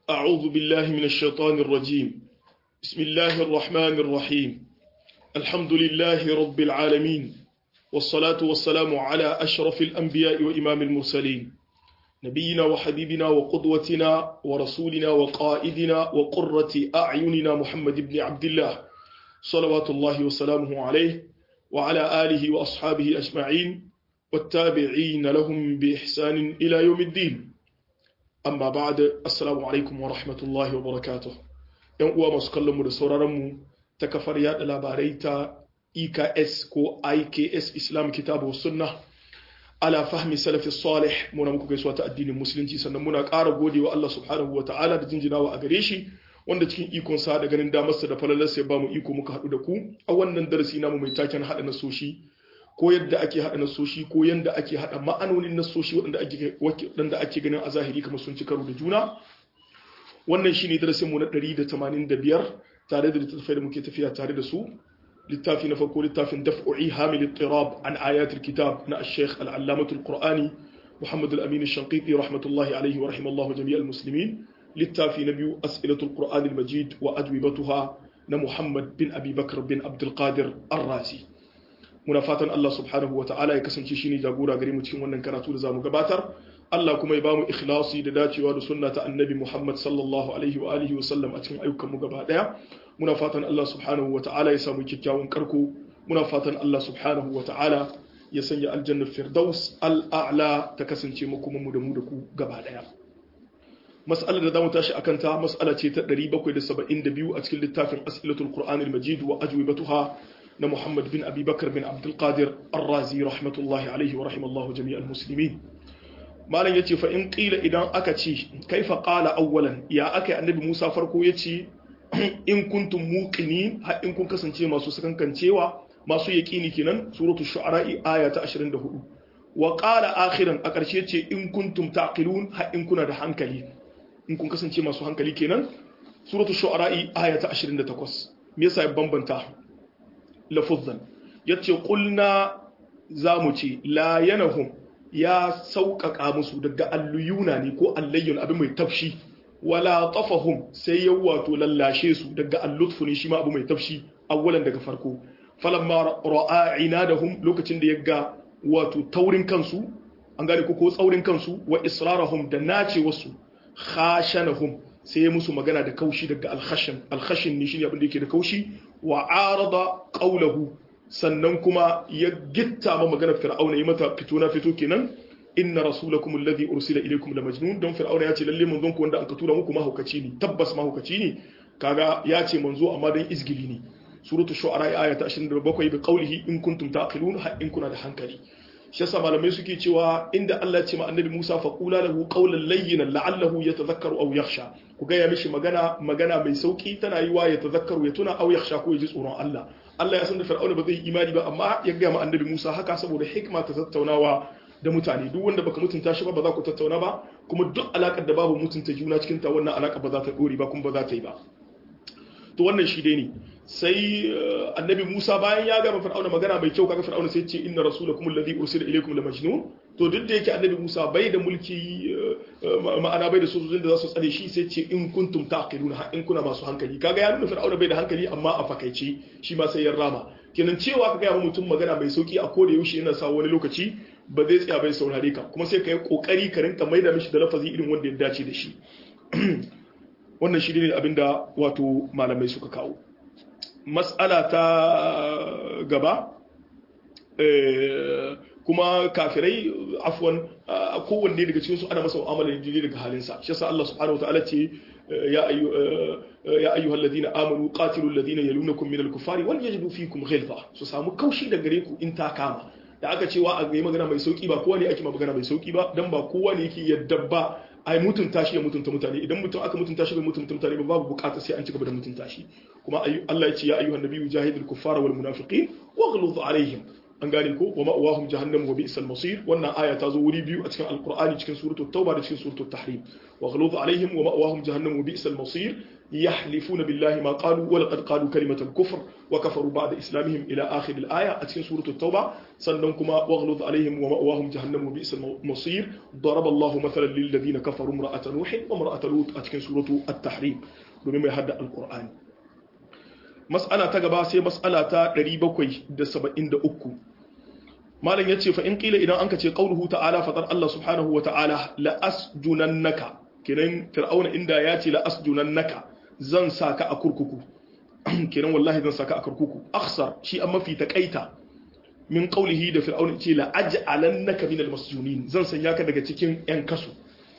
أعوذ بالله من الشيطان الرجيم بسم الله الرحمن الرحيم الحمد لله رب العالمين والصلاة والسلام على أشرف الأنبياء وإمام المرسلين نبينا وحبيبنا وقدوتنا ورسولنا وقائدنا وقرة أعيننا محمد بن عبد الله صلوات الله وسلامه عليه وعلى آله وأصحابه أجمعين والتابعين لهم بإحسان إلى يوم الدين amma ba da assalamu alaikum wa rahmatullahi wa barakatuh yan uwa masu kallonmu da sauraronmu ta kafar yada labarai ta EKS ko IKS Islam Kitabu Sunna ala fahmi salafi salih muna muku gaisuwa ta addinin musulunci sannan muna ƙara gode wa Allah subhanahu wa ta'ala da jinjinawa a gare shi wanda cikin ikon sa da ganin damarsa da falalarsa ya bamu iko muka haɗu da ku a wannan darasi namu mai taken haɗa nasoshi ko yadda ake haɗa nasoshi ko yadda ake haɗa ma'anonin nasoshi waɗanda ake ganin a zahiri kamar sun ci karo da juna wannan shi ne darasinmu na 185 tare da littattafai da muke tafiya tare da su littafi na farko littafin daf'u'i hamil tirab an ayatul kitab na ash-shaykh al-allamatul qur'ani muhammad al-amin ash-shanqiti rahmatullahi alayhi wa rahimallahu jami'al muslimin littafi na biyu as'ilatul qur'an al-majid wa ajwibatuha na muhammad bin abi bakr bin abdul qadir ar-razi muna fatan Allah subhanahu wata'ala ya kasance shine jagora gare mu cikin wannan karatu da zamu gabatar Allah kuma ya bamu ikhlasi da dacewa da sunna ta annabi Muhammad sallallahu alaihi wa alihi wa sallam a cikin ayyukan mu gaba daya muna fatan Allah subhanahu wata'ala ya samu kyakkyawan karko muna fatan Allah subhanahu wata'ala ya sanya aljannar firdaus al'a'la ta kasance mu kuma mu da mu da ku gaba daya mas'alar da zamu tashi akan ta mas'ala ce ta 772 a cikin littafin as'ilatul qur'anil majid wa ajwibatuha na Muhammad bin Abi Bakar bin Abdul Qadir Ar-Razi rahmatullahi alaihi wa rahimallahu jami'al muslimin malam yace fa in qila idan aka ce kaifa qala awwalan ya aka annabi Musa farko yace in kuntum muqinin har in kun kasance masu sakankancewa masu yaqini kenan suratu shu'ara aya ta 24 wa qala akhiran a karshe ce in kuntum taqilun har in kuna da hankali in kun kasance masu hankali kenan suratu shu'ara aya ta 28 me yasa ya bambanta lafuzzan ya ce ƙulna za mu ce layanahum ya sauƙaƙa musu daga alluyuna ne ko allayyun abin mai tafshi wala tafahum sai ya wato lallashe su daga allutfu ne shi ma abu mai tafshi awwalan daga farko falamma ra'a inadahum lokacin da ya ga wato taurin kansu an gane ko ko tsaurin kansu wa israrahum da nace wasu khashanahum sai ya musu magana da kaushi daga alkhashin alkhashin ne shine abin da yake da kaushi wa arada qawluhu sannan kuma ya gitta ma maganar fir'auna yi mata fito na fito kenan inna rasulakum alladhi ursila ilaykum la majnun don fir'auna ya ce lalle manzon ku wanda aka tura muku mahaukaci ne tabbas mahaukaci ne kaga ya ce manzo amma dan izgili ne suratu shu'ara aya ta 27 bi qawlihi in kuntum taqilun ha in kuna da hankali shi yasa malamai suke cewa inda Allah ya ce ma annabi Musa fa qula lahu qawlan layyinan la'allahu yatadhakkaru aw yakhsha ku ga ya mishi magana magana mai sauki tana yiwa ya tadhakkaru ya tuna aw yakhsha ko ya ji tsoron Allah Allah ya san da Fir'auna ba zai imani ba amma ya ga ma annabi Musa haka saboda hikma ta tattaunawa da mutane duk wanda baka mutunta shi ba ba za ku tattauna ba kuma duk alakar da babu mutunta juna cikin ta wannan alaka ba za ta dore ba kuma ba za ta yi ba to wannan shi dai ne sai annabi Musa bayan ya gama Fir'auna magana mai kyau kaga Fir'auna sai ce inna rasulakum alladhi ursila ilaykum la majnun to duk da yake annabi Musa bai da mulki ma'ana bai da sojojin da za su tsare shi sai ce in kuntum taqiluna in kuna masu hankali kaga ya nuna Fir'auna bai da hankali amma a fakaice shi ma sai ya rama kenan cewa kaga ya mutum magana mai sauki a koda yaushe yana sa wani lokaci ba zai tsaya bai saurare ka kuma sai ka yi kokari ka rinka maida mishi da lafazi irin wanda ya dace da shi wannan shi ne abinda wato malamai suka kawo mas'ala ta gaba kuma kafirai afwan kowanne daga cikin su ana masa mu'amala ne daga halinsa shi yasa Allah subhanahu wataala ce ya ayu ya ayyuhal ladina amanu qatilul ladina yalunakum minal kufari wal yajidu fikum ghilza su samu kaushi da gare ku in ta kama da aka cewa a ga magana mai sauki ba kowa ne ake magana mai sauki ba dan ba kowa ne yake yadda ba ai mutunta shi ya mutunta mutane idan mutum aka mutunta shi bai mutunta mutane ba babu bukata sai an ci gaba da mutunta shi kuma Allah ya ce ya ayyuhan nabiyyu jahidul kuffara wal munafiqin waghluz alaihim an gane ko wa ma'awahum jahannam wa bi'sal masir wannan aya ta zo wuri biyu a cikin alqur'ani cikin suratul tauba da cikin suratul tahrim wa ghaluz alaihim wa ma'awahum jahannam wa bi'sal masir yahlifuna billahi ma qalu wa laqad qalu kalimatal kufr wa kafaru ba'da islamihim ila akhir al-aya a cikin suratul tauba sannan kuma wa ghaluz alaihim wa ma'awahum jahannam wa bi'sal masir daraba Allahu mathalan lil ladina kafaru imra'ata nuh wa imra'ata lut a cikin suratul at-tahrim domin mai hadda alqur'ani mas'ala ta gaba sai mas'ala ta 773 malam yace fa in qila idan anka ce qauluhu ta'ala fadar Allah subhanahu wa ta'ala la asjunannaka kiran fir'auna inda yace la asjunannaka zan saka a kurkuku kiran wallahi zan saka a kurkuku akhsar shi amma fi taqaita min qaulihi da fir'auna ce la aj'alannaka min al-masjunin zan sanya ka daga cikin yan kasu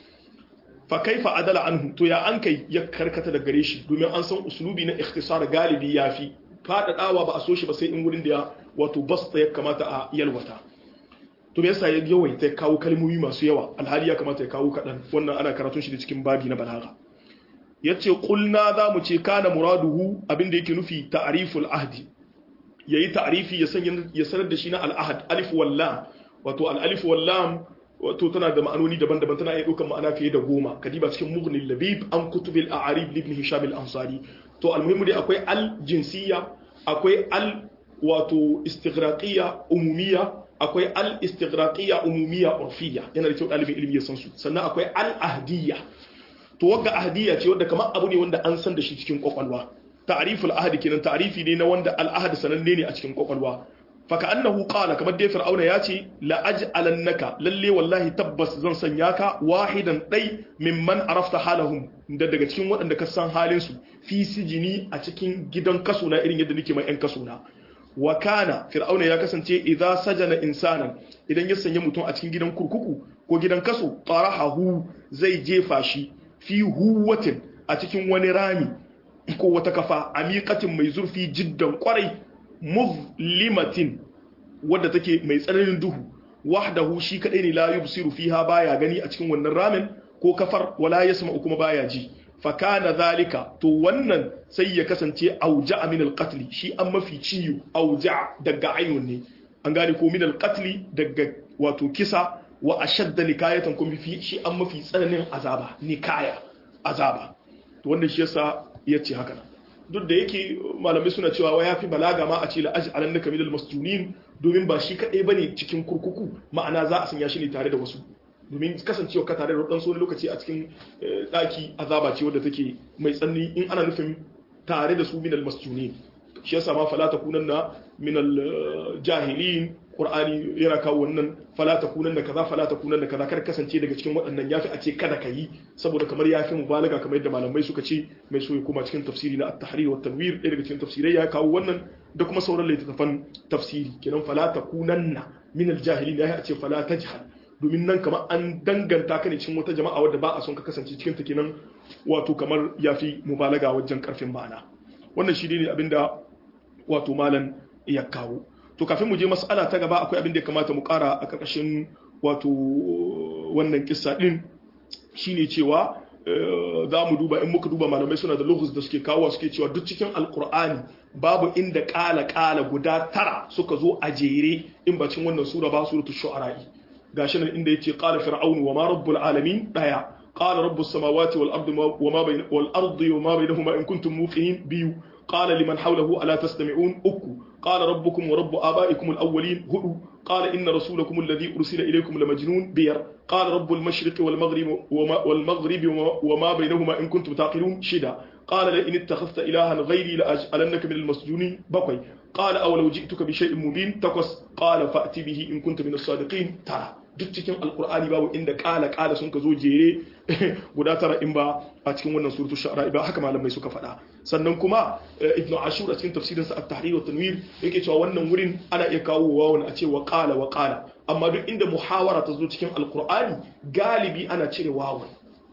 fa kaifa adala anhu to ya an kai ya karkata da gare shi domin an san uslubi na ikhtisar galibi yafi fadadawa ba a so shi ba sai in wurin da ya wato basta ya kamata a yalwata to me yasa ya yawaita ya kawo kalmomi masu yawa alhali ya kamata ya kawo kadan wannan ana karatun shi da cikin babi na balaga yace qulna za mu ce kana muraduhu abinda yake nufi ta'riful ahdi yayi ta'rifi ya san ya sanar da shi na al-ahd alif wal lam wato al-alif wal lam wato tana da ma'anoni daban-daban tana iya ɗaukar ma'ana fiye da goma kadiba cikin mughnil labib an kutubil a'arib ibn hisham al-ansari to almuhimmu dai akwai al jinsiyya akwai al wato istighraqiyya umumiyya akwai al istighraqiyya umumiyya urfiyya yana da kyau dalibin ilimi ya san su sannan akwai al ahdiyya to wagga ahdiyya ce wanda kamar abu ne wanda an san da shi cikin kwakwalwa ta'riful ahdi kenan ta'rifi ne na wanda al ahd sananne ne a cikin kwakwalwa faka annahu qala kamar dai fir'auna ya ce la aj'alannaka lalle wallahi tabbas zan sanya ka wahidan dai mimman arafta halahum da daga cikin waɗanda ka san halin su fi sijini a cikin gidan kaso na irin yadda nake mai yan kaso na wa kana fir'auna ya kasance idza sajana insanan idan ya sanya mutum a cikin gidan kurkuku ko gidan kaso tarahahu zai jefa shi fi huwatin a cikin wani rami ko wata kafa amiqatin mai zurfi jiddan kwarai muzlimatin wadda take mai tsananin duhu wahdahu shi kadai ne la yubsiru fiha baya gani a cikin wannan ramin ko kafar wala yasma'u kuma baya ji fa kana zalika to wannan sai ya kasance auja min al-qatl shi an mafi ciyo auja daga ainun ne an gane ko min al-qatl daga wato kisa wa ashadda nikayatan kuma fi shi an mafi tsananin azaba nikaya azaba to wannan shi yasa yace haka nan duk da yake malamai suna cewa wa yafi balaga ma a ce la aj'alan naka minal masjunin domin ba shi kadai bane cikin kurkuku ma'ana za a sanya shi ne tare da wasu domin kasancewa ka tare da wadan wani lokaci a cikin daki azaba ce wadda take mai tsanni in ana nufin tare da su minal masjunin shi yasa ma fala takunanna minal jahilin qur'ani yana kawo wannan fala takunanna kaza fala takunanna kaza kar kasance daga cikin waɗannan yafi a ce kada ka yi saboda kamar yafi mubalaga kamar yadda malamai suka ce mai so ya koma cikin tafsiri na at-tahrir wa tanwir ɗaya daga cikin tafsirai ya kawo wannan da kuma sauran littattafan tafsiri kenan fala takunanna min al-jahilin ya ce fala tajhal domin nan kamar an danganta ka ne cikin wata jama'a wadda ba a son ka kasance cikin ta kenan wato kamar yafi mubalaga wajen karfin ma'ana wannan shi ne abinda wato malam ya kawo to kafin mu je mas'ala ta gaba akwai abin da ya kamata mu kara a karkashin wato wannan kissa din shine cewa za mu duba in muka duba malamai suna da lughus da suke kawo suke cewa duk cikin alkur'ani babu inda kala kala guda tara suka zo a jere in ba cikin wannan sura ba suratul shu'ara gashi nan inda yace qala fir'aunu wa ma rabbul alamin daya qala rabbus samawati wal ardi wa ma bayna wal ardi wa ma bainahuma in kuntum muqinin biyu قال لمن حوله ألا تستمعون أكو قال ربكم ورب آبائكم الأولين هدو قال إن رسولكم الذي أرسل إليكم لمجنون بير قال رب المشرق والمغرب وما, والمغرب وما بينهما إن كنتم تعقلون شدا قال لئن اتخذت إلها غيري لأجعلنك من المسجونين بقي قال أولو جئتك بشيء مبين تقص قال فأتي به إن كنت من الصادقين ترى duk cikin alkur'ani babu inda kala kala sun ka zo jere guda tara in ba a cikin wannan suratu shu'ara ba haka malamai suka faɗa sannan kuma ibn ashur a cikin tafsirin sa at-tahrir wa tanwir yake cewa wannan wurin ana iya kawo wawan a ce wa qala wa qala amma duk inda muhawara ta zo cikin alkur'ani galibi ana cire wawan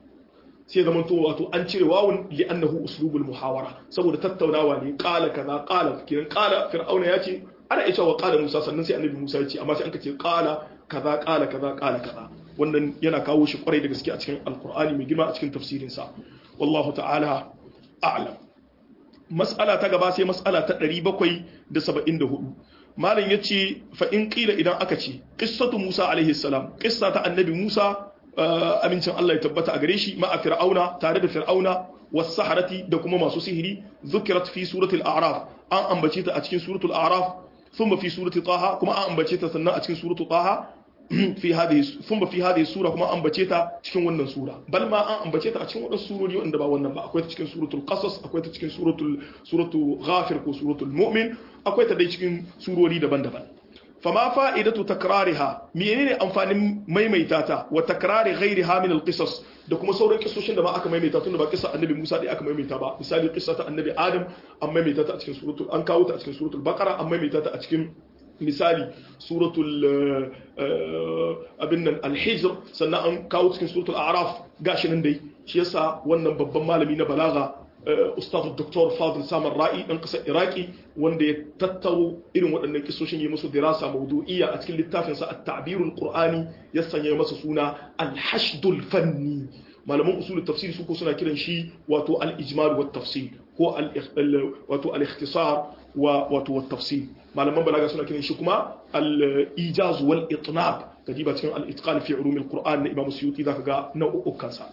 sai zama to wato an cire wawun li'annahu uslubul muhawara saboda tattaunawa ne qala kaza qala kiran qala fir'auna ya ce ana iya cewa qala musa sannan sai annabi musa ya ce amma sai an ka ce qala kaza kala kaza kala kaza wannan yana kawo shi kwarai da gaske a cikin alkur'ani mai girma a cikin tafsirin sa wallahu ta'ala a'lam mas'ala ta gaba sai mas'ala ta 774 malam yace fa in qila idan aka ce qissatu Musa alaihi salam qissa ta annabi Musa amincin Allah ya tabbata a gare shi ma'a fir'auna tare da fir'auna was saharati da kuma masu sihiri zukirat fi suratul a'raf an ambace ta a cikin suratul a'raf thumma fi surati taha kuma an ambace ta sannan a cikin suratul taha fi hadhihi thumma fi hadhihi sura kuma an ambace ta cikin wannan sura bal ma an ambace ta a cikin wadansu surori wanda ba wannan ba akwai ta cikin suratul qasas akwai ta cikin suratul suratul ghafir ko suratul mu'min akwai ta dai cikin surori daban-daban fama fa'idatu takrariha menene amfanin maimaita ta wa takrari ghairiha min alqisas da kuma sauran kisoshin da ma aka maimaita tunda ba kissa annabi Musa dai aka maimaita ba misali kissa ta annabi Adam an maimaita ta a cikin suratul an kawo ta a cikin suratul baqara an maimaita ta a cikin misali suratul abin nan al-hijr sannan an kawo cikin suratul a'raf gashi nan dai shi yasa wannan babban malami na balaga ustaz Dr. Fadil Samar Ra'i dan kasar Iraki wanda ya tattaro irin waɗannan kisoshin yi musu dirasa mawdu'iyya a cikin littafin sa At-Ta'birul Qur'ani ya sanya masa suna Al-Hashdul Fanni malaman usul tafsir su ko suna kiran shi wato al-ijmal wa tafsir ko wato al-ikhtisar wa wato wa tafsir malaman balaga suna kiran shi kuma al-ijaz wal itnab kadiba cikin al-itqan fi ulum al-Qur'an na Imam Suyuti zaka ga nau'ukan sa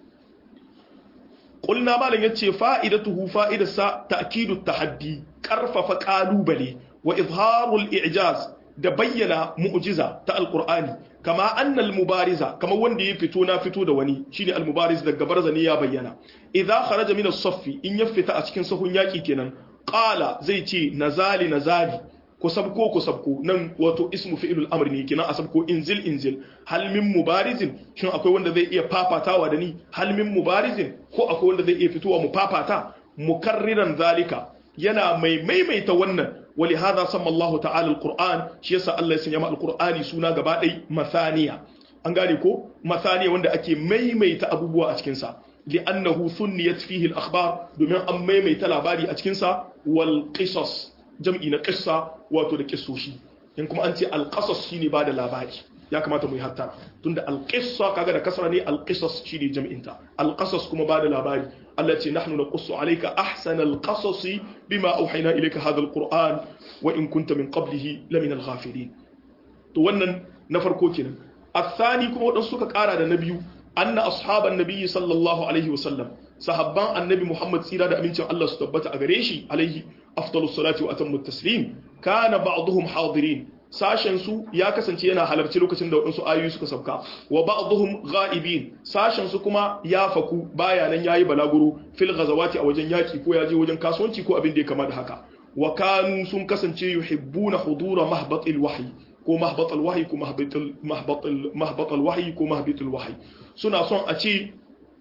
قلنا مالن yace fa'idatuhu fa'idarsa ta'kidu tahaddi karfafa kalubale wa izharul i'jaz da bayyana mu'jiza ta alqur'ani kama annal mubariza kama wanda ya fito na fito da wani shine almubariz daga barzani ya bayyana idza kharaja min as-saffi in ya fita a cikin sahun yaki kenan qala zai ce nazali nazali ko sabko ko sabko nan wato ismu fi'ilul amr ne kenan a sabko inzil inzil hal min mubarizin shin akwai wanda zai iya fafatawa da ni hal min mubarizin ko akwai wanda zai iya fitowa mu fafata mukarriran zalika yana mai maimaita wannan wali hadha samma Allah ta'ala alquran shi yasa Allah ya sanya alqurani suna gaba dai masaniya an gane ko masaniya wanda ake maimaita abubuwa a cikin sa li'annahu sunniyat fihi al-akhbar domin an maimaita labari a cikin sa wal qisas jam'i na qissa wato da kissoshi in kuma an ce al-qasas shine ba da labari ya kamata mu yi hatta tunda al-qissa kaga da kasra ne al-qisas shine jam'in ta al-qasas kuma ba da labari Allah ce nahnu naqussu alayka ahsana al-qasas bima awhayna ilayka hadha al-qur'an wa in kunta min qablihi lamina al-ghafilin to wannan na farko kenan الثاني kuma wadansu suka kara da na biyu anna ashaban nabiyyi sallallahu alaihi wasallam sahabban annabi Muhammad tsira da amincin Allah su tabbata a gare shi alaihi afdalus salati wa atammu taslim kana ba'dhum hadirin sashen su ya kasance yana halarci lokacin da wadansu ayoyi suka sauka wa ba'dhum ghaibin sashen su kuma ya faku baya nan yayi balaguro fil ghazawati a wajen yaki ko ya je wajen kasuwanci ko abin da ya kama da haka wa kanu sun kasance yuhibbuna hudura mahbatil wahyi ko mahbatal wahyi ko mahbatal mahbatal mahbatal wahyi ko mahbatul wahyi suna son a ce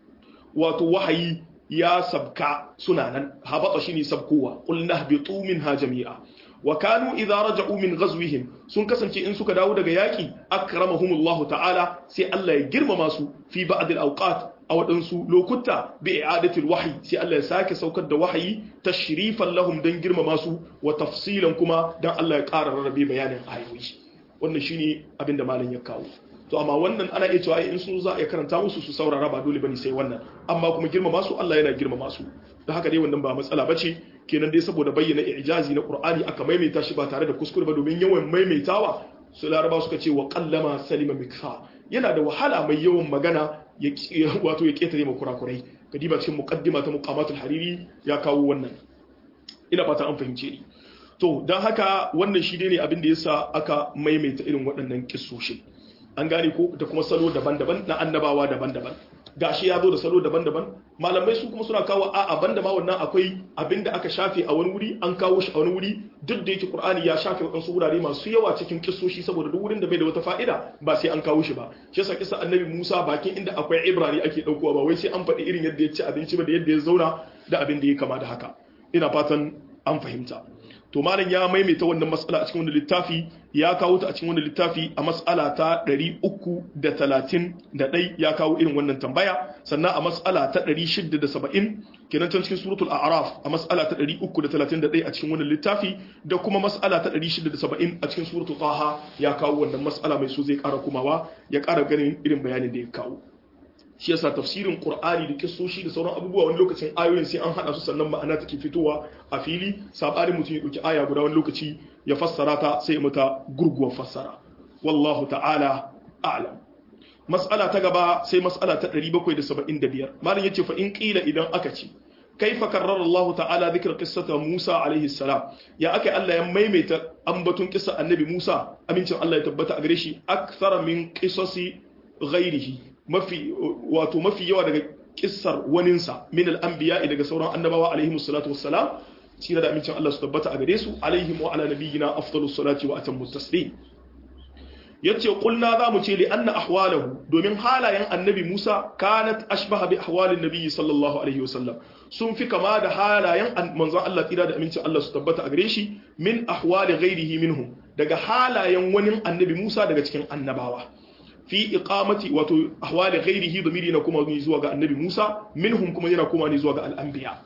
wato wahayi ya sabka suna nan habata shine sabkowa qul nahbitu minha jami'a wa kanu idza raja'u min ghazwihim sun kasance in suka dawo daga yaki akramahumullahu ta'ala sai Allah ya girmama su fi ba'd al-awqat a waɗansu lokuta bi i'adatil wahyi sai Allah ya sake saukar da wahayi tashrifan lahum dan girmama su wa tafsilan kuma dan Allah ya ƙara rarrabe bayanin ayoyi wannan shine abin da malam ya kawo to amma wannan ana iya cewa in sun za a karanta musu su saurara ba dole bane sai wannan amma kuma girmama su Allah yana girmama su da haka dai wannan ba matsala bace kenan dai saboda bayyana ijazi na Qur'ani aka maimaita shi ba tare da kuskure ba domin yawan maimaitawa su laraba suka ce wa qallama salima mikha yana da wahala mai yawan magana ya wato ya ketare ma kurakurai kadiba cikin muqaddima ta muqamatul hariri ya kawo wannan ina fata an fahimce ni to don haka wannan shi ne abin da yasa aka maimaita irin waɗannan kissoshin an gane ko da kuma salo daban-daban na annabawa daban-daban gashi ya zo da salo daban-daban malamai su kuma suna kawo a'a banda ma wannan akwai abin da aka shafe a wani wuri an kawo shi a wani wuri duk da yake qur'ani ya shafe waɗansu wurare masu yawa cikin kissoshi saboda duk wurin da bai da wata fa'ida ba sai an kawo shi ba shi yasa kisa annabi Musa bakin inda akwai ibrani ake daukowa ba wai sai an faɗi irin yadda ya ci abinci ba da yadda ya zauna da abin da ya kama da haka ina fatan an fahimta to malam ya maimaita wannan matsala a cikin wannan littafi ya kawo ta a cikin wannan littafi a matsala ta 331 ya kawo irin wannan tambaya sannan a matsala ta 670 kenan can cikin suratul a'raf a matsala ta 331 a cikin wannan littafi da kuma matsala ta 670 a cikin suratul taha ya kawo wannan matsala mai so zai kara kumawa ya kara ganin irin bayanin da ya kawo shi yasa tafsirin qur'ani da kissoshi da sauran abubuwa wani lokacin ayoyin sai an hada su sannan ma'ana take fitowa a fili sabarin mutum ya dauki aya guda wani lokaci ya fassara ta sai ya mata gurguwar fassara wallahu ta'ala a'lam mas'ala ta gaba sai mas'ala ta 775 malam yace fa in qila idan aka ce kaifa karrara Allah ta'ala dhikra qissata Musa alaihi salam ya aka Allah ya maimaita ambatun kissa annabi Musa amincin Allah ya tabbata a gare shi akthara min qisasi ghairihi mafi wato mafi yawa daga kissar waninsa min al-anbiya daga sauran annabawa alaihi salatu wassalam tira da amincin Allah su tabbata a gare su alaihim wa ala nabiyyina afdalus salati wa atammu taslim yace kulna za mu ce li anna ahwalahu domin halayen annabi Musa kanat ashbaha bi ahwalin nabi sallallahu alaihi wasallam sun fi kama da halayen manzon Allah tsira da amincin Allah su tabbata a gare shi min ahwali ghairihi minhum daga halayen wani annabi Musa daga cikin annabawa fi iqamati wato ahwali ghairihi damiri na kuma zuwa ga annabi Musa minhum kuma yana kuma ne zuwa ga al-anbiya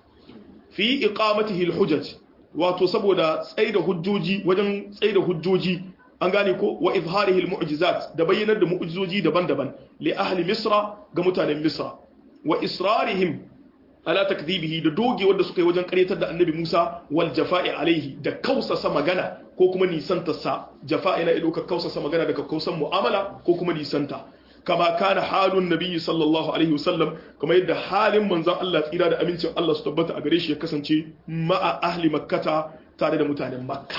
fi iqamatihi al-hujaj wato saboda tsaida hujjoji wajen tsaida hujjoji an gane ko wa izharihi al-mu'jizat da bayyanar da mu'jizoji daban-daban li ahli misra ga mutanen misra wa israrihim ala takdhibihi da doge wanda suka yi wajen karyatar da annabi Musa wal jafa'i alaihi da kausasa magana ko kuma nisanta sa jafa'i na ido ka kausasa magana daga kausan mu'amala ko kuma nisanta kama kana halun nabiyyi sallallahu alaihi wasallam kuma yadda halin manzon Allah tsira da amincin Allah su tabbata a gare shi ya kasance ma'a ahli makkata tare da mutanen makka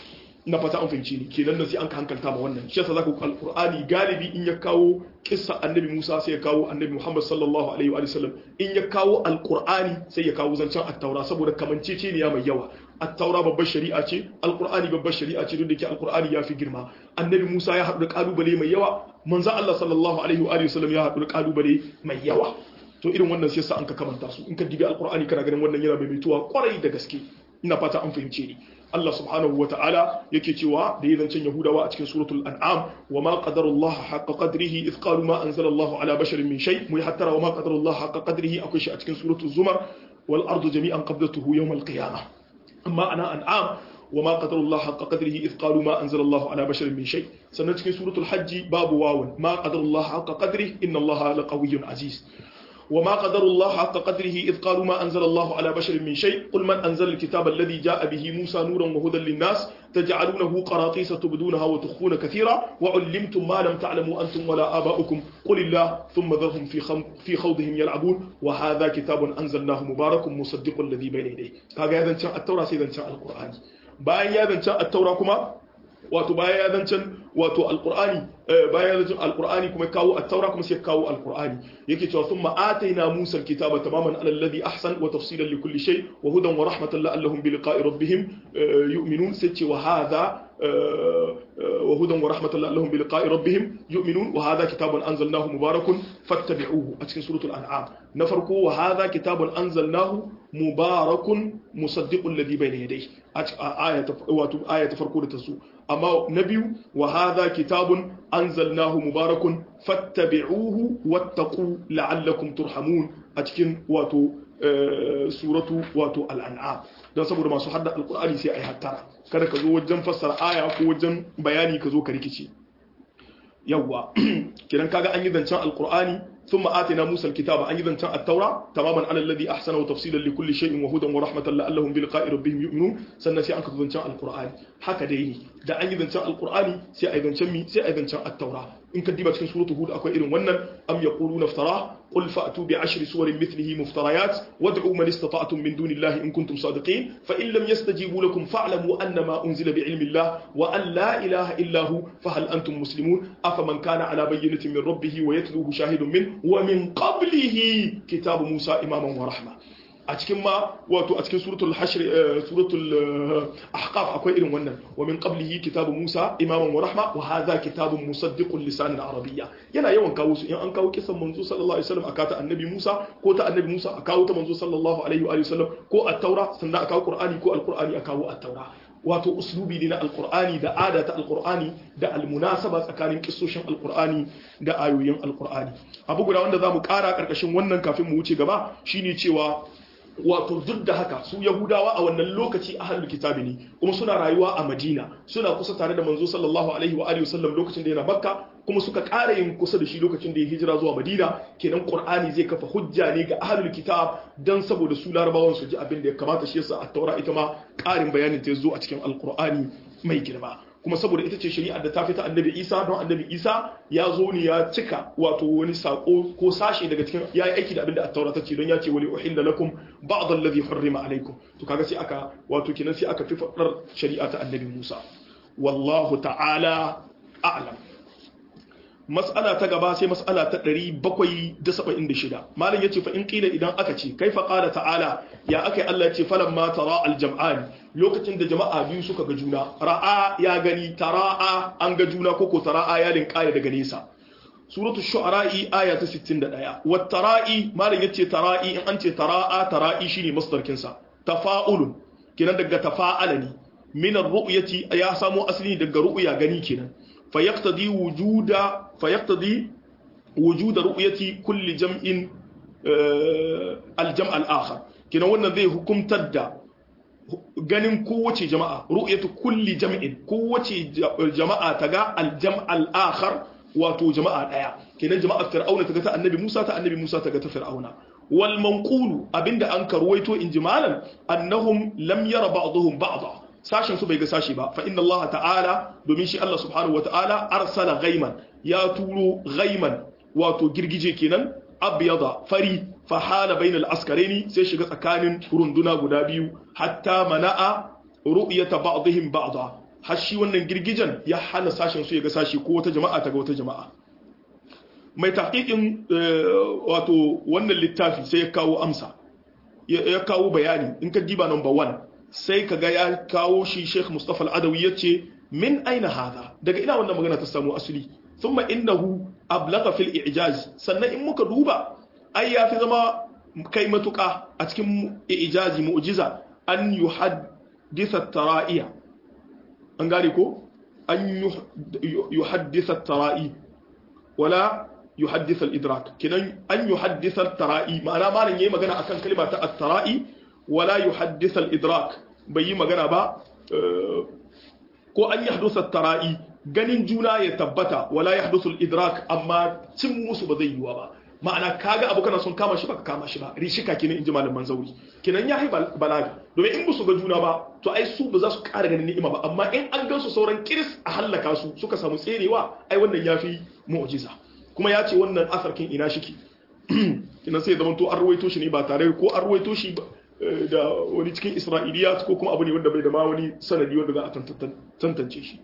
na fata an fahimci ni kenan nan sai an ka hankalta ma wannan shi yasa zaka ku alqur'ani galibi in ya kawo kissa annabi Musa sai ya kawo annabi Muhammad sallallahu alaihi wa sallam in ya kawo alqur'ani sai ya kawo zancen at-taura saboda kamanceceniya mai yawa at-taura babbar shari'a ce alqur'ani babbar shari'a ce duk da ke alqur'ani ya fi girma annabi Musa ya haɗu da kalubale mai yawa manzo Allah sallallahu alaihi wa sallam ya haɗu da kalubale mai yawa to irin wannan sai sa an ka kamanta su in ka dibi alqur'ani kana ganin wannan yana maimaituwa kwarai da gaske ina fata an fahimce ni Allah subhanahu wa ta'ala yake cewa da yi zancen Yahudawa a cikin suratul an'am wa ma qadarullah haqqa qadrihi idh qalu ma anzalallahu ala basharin min shay mu hattara wa ma qadarullah haqqa qadrihi akwai shi a cikin suratul zumar wal ardu jami'an qabdatuhu yawm al qiyamah amma ana an'am wa ma qadarullah haqqa qadrihi idh qalu ma anzalallahu ala basharin min shay sannan cikin suratul hajj babu wawun ma qadarullah haqqa qadrihi inna allaha laqawiyyun aziz وما قدر الله حق قدره إذ قالوا ما أنزل الله على بشر من شيء قل من أنزل الكتاب الذي جاء به موسى نورا وهدى للناس تجعلونه قراطيس تبدونها وتخفون كثيرا وعلمتم ما لم تعلموا أنتم ولا آباؤكم قل الله ثم ذرهم في, خم في خوضهم يلعبون وهذا كتاب أنزلناه مبارك مصدق الذي بين يديه هذا يذن التوراة سيذن القرآن باين يذن التوراة كما wato baya ya zancen wato alqur'ani baya ya zancen alqur'ani kuma kawo at-taura kuma sai kawo alqur'ani yake cewa thumma ataina musa al-kitaba tamaman ala alladhi ahsan wa tafsilan li kulli shay wa hudan wa rahmatan la'allahum bi liqa'i rabbihim yu'minun sai ce wa hadha wa hudan wa rahmatan la'allahum bi liqa'i rabbihim yu'minun wa hadha kitabun anzalnahu mubarakun fattabi'uhu a cikin suratul an'am na farko wa hadha kitabun anzalnahu mubarakun musaddiqul ladhi bayna yadayhi a ayata wato ayata farko da ta zo amma na biyu wa hadha kitabun anzalnahu mubarakun fattabi'uhu wattaqu la'allakum turhamun a cikin wato suratu wato al'an'am don saboda masu hadda alkur'ani sai ai hattara kada ka zo wajen fassara aya ko wajen bayani ka zo ka rikice yawwa kiran kaga an yi zancen alkur'ani ثم آتنا موسى الكتاب أن يذن التوراة تماما على الذي أحسن وتفصيلا لكل شيء وهدى ورحمة لعلهم بلقاء ربهم يؤمنون سنة سي أنك ذن القرآن هكا ديني دا أن يذن القرآن سي أيضا شمي سي أيضا التوراة إن كدبت في سورة هود أكو إرن ونن أم يقولون افتراه قل فأتوا بعشر سور مثله مفتريات وادعوا من استطعتم من دون الله إن كنتم صادقين فإن لم يستجيبوا لكم فاعلموا أن ما أنزل بعلم الله وأن لا إله إلا هو فهل أنتم مسلمون أفمن كان على بينة من ربه ويتلوه شاهد منه ومن قبله كتاب موسى إماما ورحمة a cikin ma wato a cikin suratul hashr suratul ahqaf akwai irin wannan wa min qablihi kitabu musa imaman wa rahma wa hadha kitabun musaddiqun lisanan arabiyya yana yawan kawo su in an kawo kisan manzo sallallahu alaihi wasallam aka ta annabi musa ko ta annabi musa a kawo ta manzo sallallahu alaihi wa sallam ko at-taura sannan a kawo qur'ani ko al-qur'ani a kawo at-taura wato uslubi ne na alkur'ani da ada ta alkur'ani da almunasaba tsakanin kissoshin alkur'ani da ayoyin alkur'ani abu guda wanda zamu kara karkashin wannan kafin mu wuce gaba shine cewa wato duk da haka su yahudawa a wannan lokaci ahlul kitabi ne kuma suna rayuwa a madina suna kusa tare da manzo sallallahu alaihi wa alihi wasallam lokacin da yana makka kuma suka ƙara yin kusa da shi lokacin da ya hijira zuwa Madina kenan Qur'ani zai kafa hujja ne ga ahlul kitab dan saboda su larabawan su ji abin da ya kamata shi yasa at-taura ita ma ƙarin bayanin ta zo a cikin alqur'ani mai girma kuma saboda ita ce shari'ar da ta fita annabi isa don annabi isa ya zo ne ya cika wato wani sako ko sashe daga cikin ya yi aiki da abin da attaura ta ce don ya ce wali uhilla lakum ba'd alladhi hurrima alaikum to kaga sai aka wato kinan sai aka fi fadar shari'a ta annabi musa wallahu ta'ala a'lam mas'ala ta gaba sai mas'ala ta 776 malam yace fa in qila idan aka ce kaifa qala ta'ala ya akai Allah yace falamma tara al-jam'an lokacin da jama'a biyu suka ga juna ra'a ya gani tara'a an ga juna koko tara'a ya linkaya daga nesa suratul shu'ara'i aya ta 61 wat tara'i malam yace tara'i in an ce tara'a tara'i shine masdarkin sa tafa'ulun kenan daga tafa'ala ne min ar-ru'yati ya samo asali daga ru'ya gani kenan فيقتضي وجود فيقتضي وجود رؤية كل جمع الجمع الآخر كنا wannan zai hukumtar da ganin kowace jama'a ru'yatu kulli jam'in kowace jama'a ta ga aljam' al-akhar wato jama'a daya kenan jama'a fir'auna ta ga ta annabi Musa ta annabi Musa ta ga ta fir'auna wal manqulu abinda an karwaito injimalan annahum lam yara ba'dhum ba'dha sashen su bai ga sashi ba fa inna Allah ta'ala domin shi Allah subhanahu wa ta'ala arsala ghaiman ya turo ghaiman wato girgije kenan abyada fari fa hala bainal askaraini sai shiga tsakanin runduna guda biyu hatta mana'a ru'yata ba'dihim ba'da har shi wannan girgijen ya hana sashen su ya ga sashi ko wata jama'a ta ga wata jama'a mai tahqiqin wato wannan littafi sai ya kawo amsa ya kawo bayani in ka diba number 1 sai ka ga ya kawo shi Sheikh Mustafa Al-Adawi yace min aina hada daga ina wannan magana ta samu asali thumma innahu ablagha fil i'jaz sannan in muka duba ai yafi zama kai matuka a cikin i'jazi mu'jiza an yuhaddisa tara'iya an gane ko an yuhaddisa tara'i wala yuhaddisa al-idrak kinan an yuhaddisa tara'i ma'ana malam yayi magana akan kalma ta at-tara'i wala yuhaddisa al-idrak bai yi magana ba ko an yahdusa tara'i ganin juna ya tabbata wala yahdusul idrak amma cin musu ba zai yiwa ba ma'ana kaga abu kana son kama shi baka kama shi ba rishika kenan inji malaman zauri kenan ya yi balaga domin in musu ga juna ba to ai su ba za su ƙara ganin ni'ima ba amma in an gansu sauran kiris a hallaka su suka samu tserewa ai wannan ya fi mu'jiza kuma ya ce wannan asarkin ina shiki kenan sai zama to an ruwaito shi ne ba tare ko an ruwaito shi da wani cikin isra'iliya ko kuma abu ne wanda bai da ma wani sanadi wanda za a tantance shi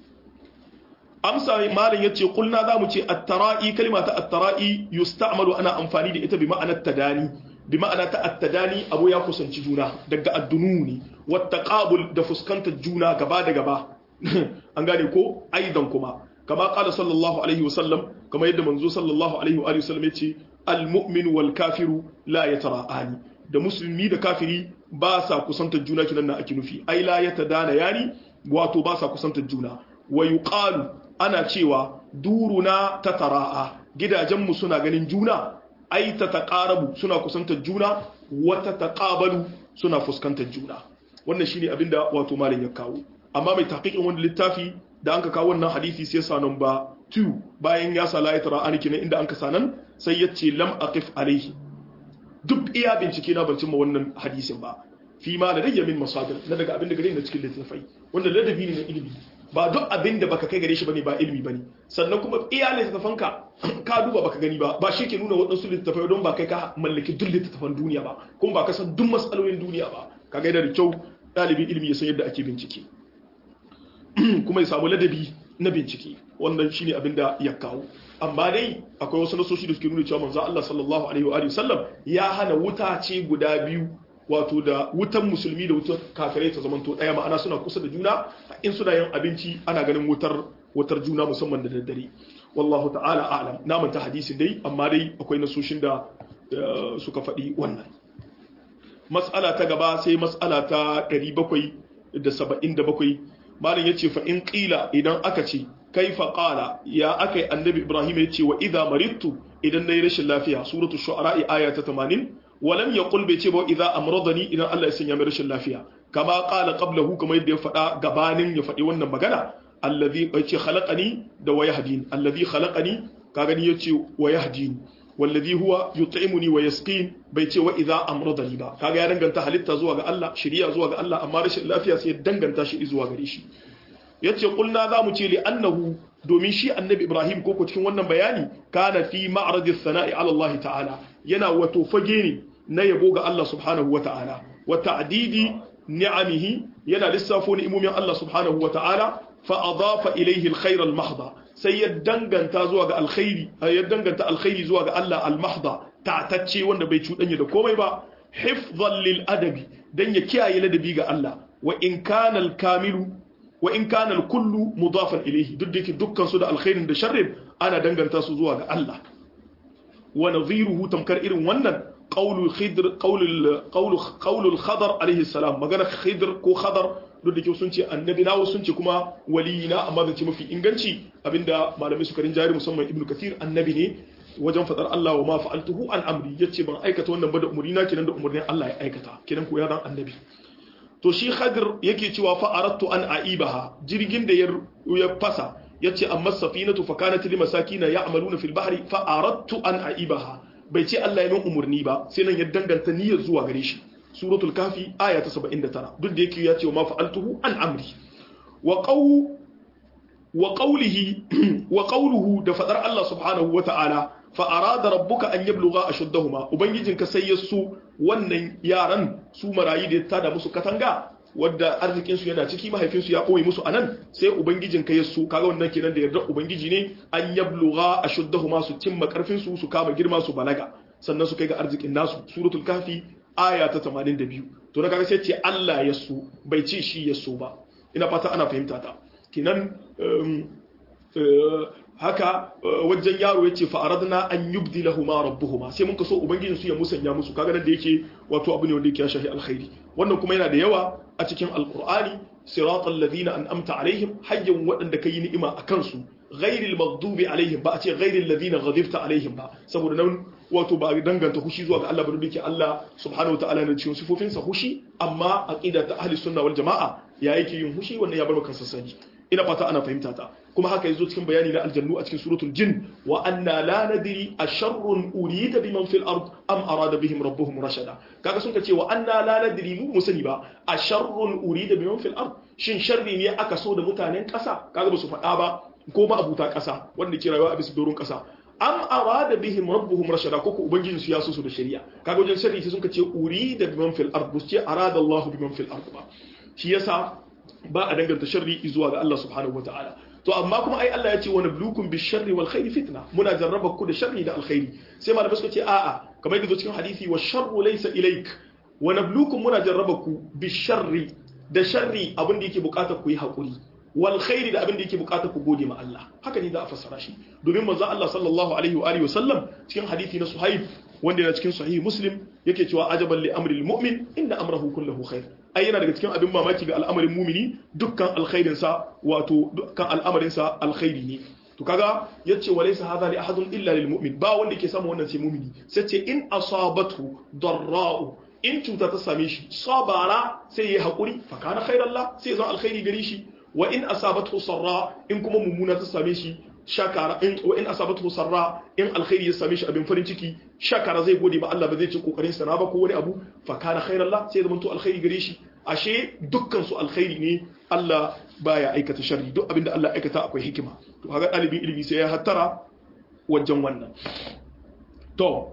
amsa malin yace kulna zamu ce at-tara'i kalma ta at-tara'i yusta'malu ana amfani da ita bi ma'anar tadani bi ma'ana ta at-tadani abu ya kusanci juna daga ad-dununi wat taqabul da fuskantar juna gaba da gaba an gane ko aidan kuma kama qala sallallahu alaihi wasallam kama yadda manzo sallallahu alaihi wa sallam yace al-mu'min wal kafiru la yatara'ani da musulmi da kafiri ba sa kusantar juna kinan na ake nufi ai la yatadana yani wato ba sa kusantar juna wa yuqalu ana cewa duruna ta tara'a gidajenmu suna ganin juna ai ta taqarabu suna kusantar juna wata taqabalu suna fuskantar juna wannan shine abinda wato malam ya kawo amma mai tahqiqin wannan littafi da anka kawo wannan hadisi sai sa number 2 bayan ya sa la tara'ani kenan inda anka sanan sai yace lam aqif alaihi duk iya bincike na ban cimma wannan hadisin ba fi ma da rayya min masadir na daga abin da gare ni cikin littafai wanda ladabi ne na ilimi ba duk abin da baka kai gare shi bane ba ilimi bane sannan kuma iya littafanka ka duba baka gani ba ba shi ke nuna waɗansu littafai don ba kai ka mallaki duk littafan duniya ba kuma ba ka san duk matsalolin duniya ba ka ga da kyau ɗalibin ilimi ya san yadda ake bincike kuma ya samu ladabi na bincike wannan shine abin da ya kawo amma dai akwai wasu nasoshi da suke nuna cewa manzo Allah sallallahu alaihi wa sallam ya hana wuta ce guda biyu wato da wutan musulmi da wutar kafirai ta zamanto daya ma'ana suna kusa da juna in suna yin abinci ana ganin wutar wutar juna musamman da daddare wallahu ta'ala a'lam na manta hadisin dai amma dai akwai nasoshin da suka faɗi wannan mas'ala ta gaba sai mas'ala ta 777 malam yace fa in qila idan aka ce kaifa qala ya akai annabi ibrahim yace wa idza maridtu idan nayi rashin lafiya suratul shu'ara aya ta 80 walam yaqul bai ce ba idza amradani idan Allah ya sanya mai rashin lafiya kama qala qablahu kamar yadda ya faɗa gabanin ya faɗi wannan magana alladhi yace khalaqani da wa yahdini alladhi khalaqani kaga ni yace wa yahdini wallazi huwa yut'imuni wa yasqin bai ce wa idza amradani ba kaga ya danganta halitta zuwa ga Allah shari'a zuwa ga Allah amma rashin lafiya sai ya danganta shi zuwa gare shi yace kulna zamu ce li annahu domin shi annabi Ibrahim koko cikin wannan bayani kana fi ma'radis sana'i ala Allah ta'ala yana wato fage ne na yabo ga Allah subhanahu wa ta'ala wa ta'didi ni'amihi yana lissafo ni'imomin Allah subhanahu wa ta'ala fa adafa ilayhi al-khayr al-mahdha sai ya danganta zuwa ga alkhairi ya danganta alkhairi zuwa ga Allah al-mahdha ta'tacce wanda bai cudanya da komai ba hifdhan lil adabi dan ya kiyaye ladabi ga Allah wa in kana al-kamilu wa in kana al-kullu mudafan ilayhi duk da dukkan su da alkhairin da sharrin ana danganta su zuwa ga Allah wa nadhiruhu tamkar irin wannan qawlu khidr qawlu qawlu qawlu al-khadar alayhi salam magana khidr ko khadar duk da ke sun ce annabi nawo sun ce kuma waliyina amma zan ce mafi inganci abinda malamai suka rinjari musamman ibnu kathir annabi ne wajen fadar Allah wa ma fa'altuhu an amri yace ban aikata wannan ba da umurina kenan da umurnin Allah ya aikata kenan ko ya zan annabi to shi khadir yake cewa fa aradtu an aibaha jirgin da ya fasa yace amma safinatu fa kanat li masakina ya'maluna fil bahri fa aradtu an aibaha bai ce Allah ya min umurni ba sai nan ya danganta niyyar zuwa gare shi suratul kafi aya ta 79 duk da yake ya ce wa ma fa'altuhu an amri wa qaw wa qawlihi wa qawluhu da fadar Allah subhanahu wata'ala fa arada rabbuka an yablugha ashuddahuma ubangijinka sai ya su wannan yaran su marayi da ta da musu katanga wadda arzikin su yana ciki mahaifin su ya koyi musu anan sai ubangijinka ya su kaga wannan kenan da yarda ubangiji ne an yablugha ashuddahuma su cimma karfin su su kama girma su balaga sannan su kai ga arzikin nasu suratul kafi aya ta 82 to na kaga sai ce Allah ya so bai ce shi ya so ba ina fata ana fahimta ta kinan haka wajen yaro yace fa aradna an yubdilahuma rabbuhuma sai mun kaso ubangijin su ya musanya musu kaga nan da yake wato abu ne wanda yake shahi alkhairi wannan kuma yana da yawa a cikin alqur'ani siratal ladina an'amta alaihim hayyan wadanda kai ni'ima akan su ghairil maghdubi alaihim ba a ce ghairil ladina ghadibta alaihim ba saboda nan wato ba danganta hushi zuwa ga Allah ba duk Allah subhanahu wataala ne cikin sifofinsa hushi amma aqida ta ahli sunna wal jamaa ya yake yin hushi wannan ya bar maka sassani ina fata ana fahimta ta kuma haka yazo cikin bayani na aljannu a cikin suratul jin wa anna la nadri asharrun urida biman fil ard am arada bihim rabbuhum rashada kaga sun ka ce wa anna la nadri mu musani ba asharrun urida biman fil ard shin sharri ne aka so da mutanen kasa kaga ba su faɗa ba ko ma abuta kasa wanda ke rayuwa a bisa doron kasa am arada bihim rabbuhum rashada ko ko ubangiji su ya so su da shari'a kaga wajen sharri sai sun ce urida biman fil ard ce arada Allah biman fil ard ba shi yasa ba a danganta sharri zuwa ga Allah subhanahu wataala to amma kuma ai Allah ya ce wani bulukun bi sharri wal khairi fitna muna jarraba ku da sharri da alkhairi sai malamai suka ce a'a kamar yadda cikin hadisi wa sharru laysa ilaik wa nablukum muna jarraba ku bi sharri da sharri abin da yake bukatar ku yi hakuri wal khairi da abin da yake bukatar ku gode ma Allah haka ne za a fassara shi domin manzo Allah sallallahu alaihi wa alihi wasallam cikin hadisi na Suhaib wanda yana cikin sahih Muslim yake cewa ajaban li amri al-mu'min inna amrahu kulluhu khair ai yana daga cikin abin mamaki ga al'amarin mumini dukkan alkhairin sa wato dukkan al'amarin sa alkhairi ne to kaga yace walaysa hadha li ahadin illa lil mu'min ba wanda yake samu wannan sai mumini sai ce in asabatu darra'u in cuta ta same shi sabara sai ya hakuri fa kana khairallah sai zan alkhairi gare shi wa in asabatu sarra in kuma mummuna ta same shi shakara in wa in asabatu sarra in alkhairi ya same shi abin farin ciki shakara zai gode ba Allah ba zai ci kokarin sa ba ko wani abu fa kana khairallah sai zama to alkhairi gare shi ashe dukkan su alkhairi ne Allah baya aikata sharri duk abinda Allah aikata akwai hikima to kaga dalibin ilimi sai ya hattara wajen wannan to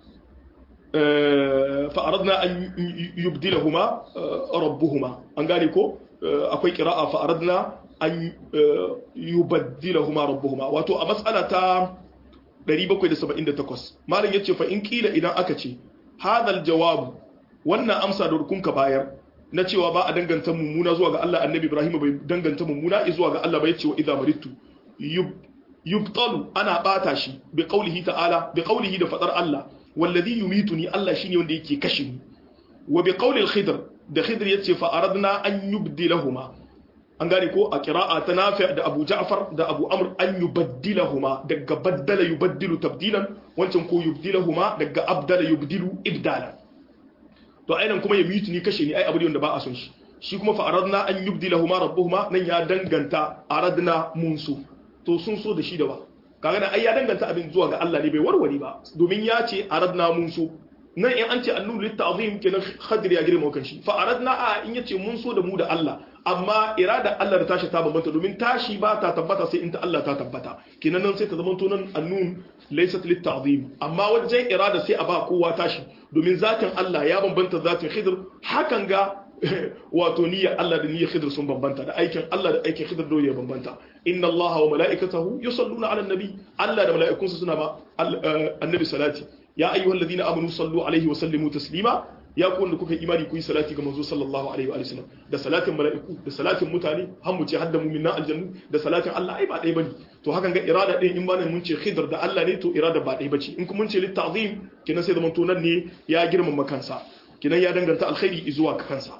fa aradna an yubdilahuma rabbuhuma an gane ko akwai qira'a fa aradna an yubaddilahuma rabbuhuma wato a matsala ta 778 malam yace fa in kila idan aka ce hadal jawabu wannan amsa da rukunka bayar na cewa ba a danganta mummuna zuwa ga Allah annabi Ibrahim bai danganta mummuna zuwa ga Allah ba yace wa idza maritu yubtalu ana bata shi bi qawlihi ta'ala bi qawlihi da fadar Allah wallazi yumituni Allah shine wanda yake kashe ni wa bi qawli al-khidr da khidr yace fa aradna an yubdilahuma an gane ko a kira'a ta nafi da abu ja'far da abu amr an yubaddilahuma daga baddala yubaddilu tabdilan wancan ko yubdilahuma daga abdala yubdilu ibdala to ainihin kuma ya mitu ni kashe ni ai abu ne wanda ba a son shi shi kuma fa aradna an yubdilahuma rabbuhuma nan ya danganta aradna mun so to sun so da shi da ba kaga nan ai ya danganta abin zuwa ga Allah ne bai warware ba domin ya ce aradna mun so nan in an ce annuru lit ta'zim kenan khadir ya girma kan shi fa aradna a in yace mun so da mu da Allah amma irada Allah da tashi ta bambanta domin tashi ba ta tabbata sai in ta Allah ta tabbata kenan nan sai ta zama to nan annun laysat lit ta'zim amma wajen irada sai a ba kowa tashi domin zatin Allah ya bambanta zatin Khidr hakan ga wato niyyar Allah da niyyar Khidr sun bambanta da aikin Allah da aikin Khidr dole ya bambanta inna Allah wa mala'ikatahu yusalluna 'alan nabi Allah da mala'ikunsa suna ma annabi salati ya ayyuhal ladina amanu sallu alaihi wa sallimu taslima ya ku wanda kuka imani ku yi salati ga manzo sallallahu alaihi wa sallam da salatin mala'iku da salatin mutane har mu ce hadda mu'minna aljannu da salatin Allah ai ba dai bane to hakan ga irada din in bane mun ce khidr da Allah ne to irada ba dai bace in kuma mun ce lit ta'zim kinan sai zaman to nan ne ya girmama kansa kinan ya danganta alkhairi zuwa kansa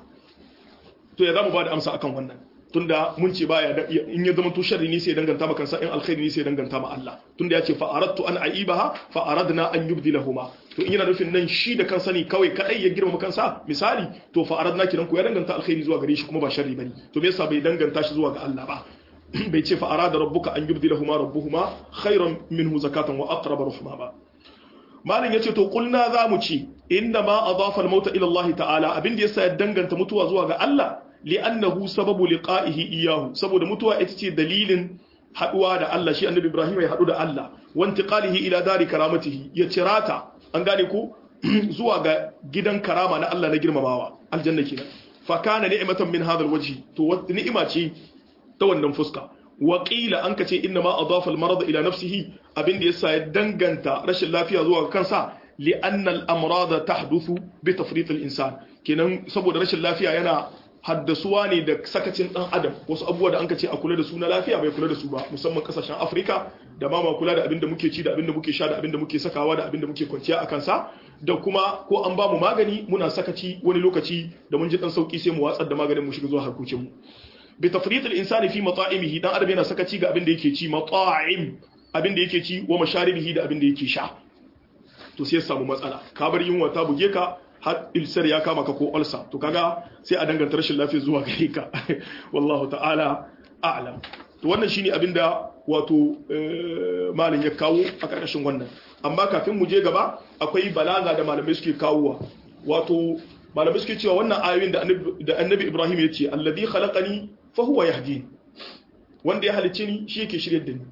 to ya zamu ba da amsa akan wannan tunda mun ce baya in ya zama to sharri ne sai danganta ma kansa in alkhairi ne sai danganta ma Allah tunda ya ce fa aradtu an aibaha fa aradna an yubdilahuma to in yana nufin nan shi da kansa ne kawai kadai ya girma kansa misali to fa aradna kiran ku ya danganta alkhairi zuwa gare shi kuma ba sharri bane to me yasa bai danganta shi zuwa ga Allah ba bai ce fa arada rabbuka an yubdilahuma rabbuhuma khairan minhu zakatan wa aqrab rahma ba malin yace to kulna za mu ci inda ma adafa al-mauta ila Allah ta'ala abin da yasa ya danganta mutuwa zuwa ga Allah li'annahu sababu liqa'ihi iyahu saboda mutuwa ita ce dalilin haduwa da Allah shi annabi Ibrahim ya hadu da Allah wa intiqalihi ila dari karamatihi ya cirata an gane ko zuwa ga gidan karama na Allah na girmamawa aljanna kenan fa kana ni'matan min hadha alwajhi to ni'ima ce ta wannan fuska wa qila an kace inna ma adafa almarad ila nafsihi abinda yasa ya danganta rashin lafiya zuwa kansa li'anna al-amrad tahduthu bi tafrit al-insan kenan saboda rashin lafiya yana haddasuwa ne da sakacin dan adam wasu abubuwa da anka ce a kula da su na lafiya bai kula da su ba musamman kasashen afirka da ma ma kula da abin da muke ci da abin da muke sha da abin da muke sakawa da abin da muke kwanciya a kansa da kuma ko an ba mu magani muna sakaci wani lokaci da mun ji dan sauki sai mu watsar da maganin mu shiga zuwa harkokin mu bi tafrit al insani fi mata'imihi dan adam yana sakaci ga abin da yake ci mata'im abin da yake ci wa masharibihi da abin da yake sha to sai ya samu matsala ka bar yunwa ta buge ka har ilsar ya kama ka ko ulsa to kaga sai a danganta rashin lafiya zuwa gare ka wallahu ta'ala a'lam to wannan shine abinda wato malin ya kawo a karkashin wannan amma kafin mu je gaba akwai balaga da malamai suke kawowa wato malamai suke cewa wannan ayoyin da annabi Ibrahim ya ce alladhi khalaqani fa huwa yahdini wanda ya halicce ni shi yake shiryar da ni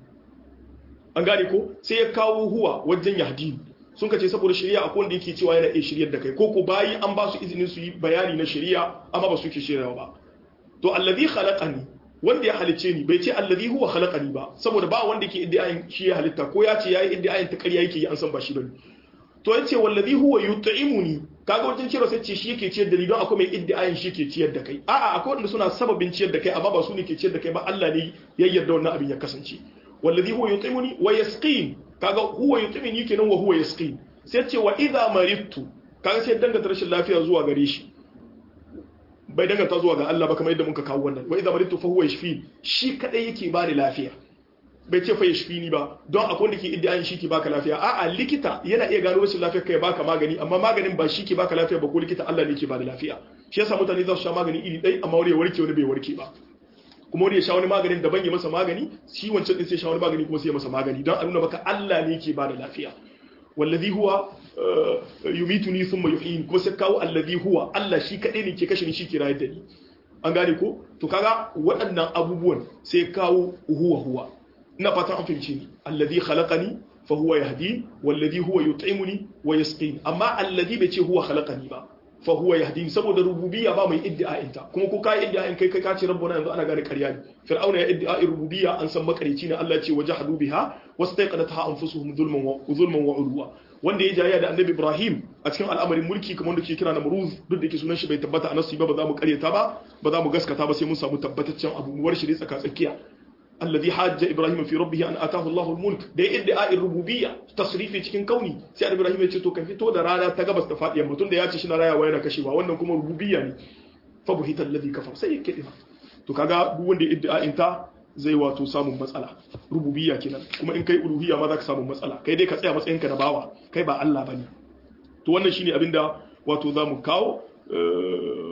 an gane ko sai ya kawo huwa wajen yahdini sun ka ce saboda shari'a akwai wanda yake cewa yana iya shiryar da kai ko ko bayi an ba su izinin su yi bayani na shari'a amma ba su ke shiryawa ba to allazi khalaqani wanda ya halice ni bai ce allazi huwa khalaqani ba saboda ba wanda yake iddiayin shi ya halitta ko ya ce yayi iddiayin ta ƙarya yake yi an san ba shi bane to yace wallazi huwa yut'imuni kaga wajen cewa sai ce shi yake ciyar da ni don akwai mai iddiayin shi ke ciyar da kai a'a akwai wanda suna sababin ciyar da kai amma ba su ne ke ciyar da kai ba Allah ne ya yarda wannan abin ya kasance wallazi huwa yut'imuni wa yasqin kaga huwa yutimini kenan wa huwa yasqin sai ce wa idha maridtu kaga sai danganta rashin lafiya zuwa gare shi bai danganta zuwa ga Allah ba kamar yadda muka kawo wannan wa idha maridtu fa huwa yashfi shi kadai yake bani lafiya bai ce fa yashfi ni ba don akwai wanda ke iddiayin shi ke baka lafiya a'a likita yana iya gano rashin lafiyar kai baka magani amma maganin ba shi ke baka lafiya ba ko likita Allah ne ke bada lafiya shi yasa mutane za su sha magani iri ɗaya amma wani ya warke wani bai warke ba kuma wani ya sha wani maganin daban ya masa magani shi wancan din sai sha wani magani kuma sai ya masa magani don a nuna maka Allah ne ke bada lafiya wallazi huwa yumituni thumma yuhyin kuma sai kawo allazi huwa Allah shi kadai ne ke kashe ni shi ke rayar da ni an gane ko to kaga waɗannan abubuwan sai kawo huwa huwa ina fatan an fahimci ni allazi khalaqani fa huwa yahdi wallazi huwa yut'imuni wa yasqini amma allazi bai ce huwa khalaqani ba fa huwa yahdini saboda rububiyya ba mai iddia'in ta kuma ko kai iddia'in kai kai kace rabbuna yanzu ana gane ƙarya ne fir'auna ya iddia'in rububiyya an san makarici ne Allah ya ce wajahadu biha wastaqadatha anfusuhum zulman wa zulman wa ulwa wanda ya jayya da annabi Ibrahim a cikin al'amarin mulki kamar da ke kira Namruz duk da ke sunan shi bai tabbata a nasu ba ba za mu karyata ba ba za mu gaskata ba sai mun samu tabbataccen abu mu warshi tsaka tsakiya الذي حاج ابراهيم في ربه ان اتاه الله الملك da idda'i rububiyya tasrifi cikin kauni sai ibrahim ya ce to ka fito da rana ta gabas ta fadiya mutum da ya ce shi na rayawa yana kashewa wannan kuma rububiyya ne fa buhita alladhi kafar sai yake dima to kaga duk wanda idda'in ta zai wato samun matsala rububiyya kenan kuma in kai uluhiyya ma za ka samu matsala kai dai ka tsaya matsayinka na bawa kai ba Allah bane to wannan shine abinda wato zamu kawo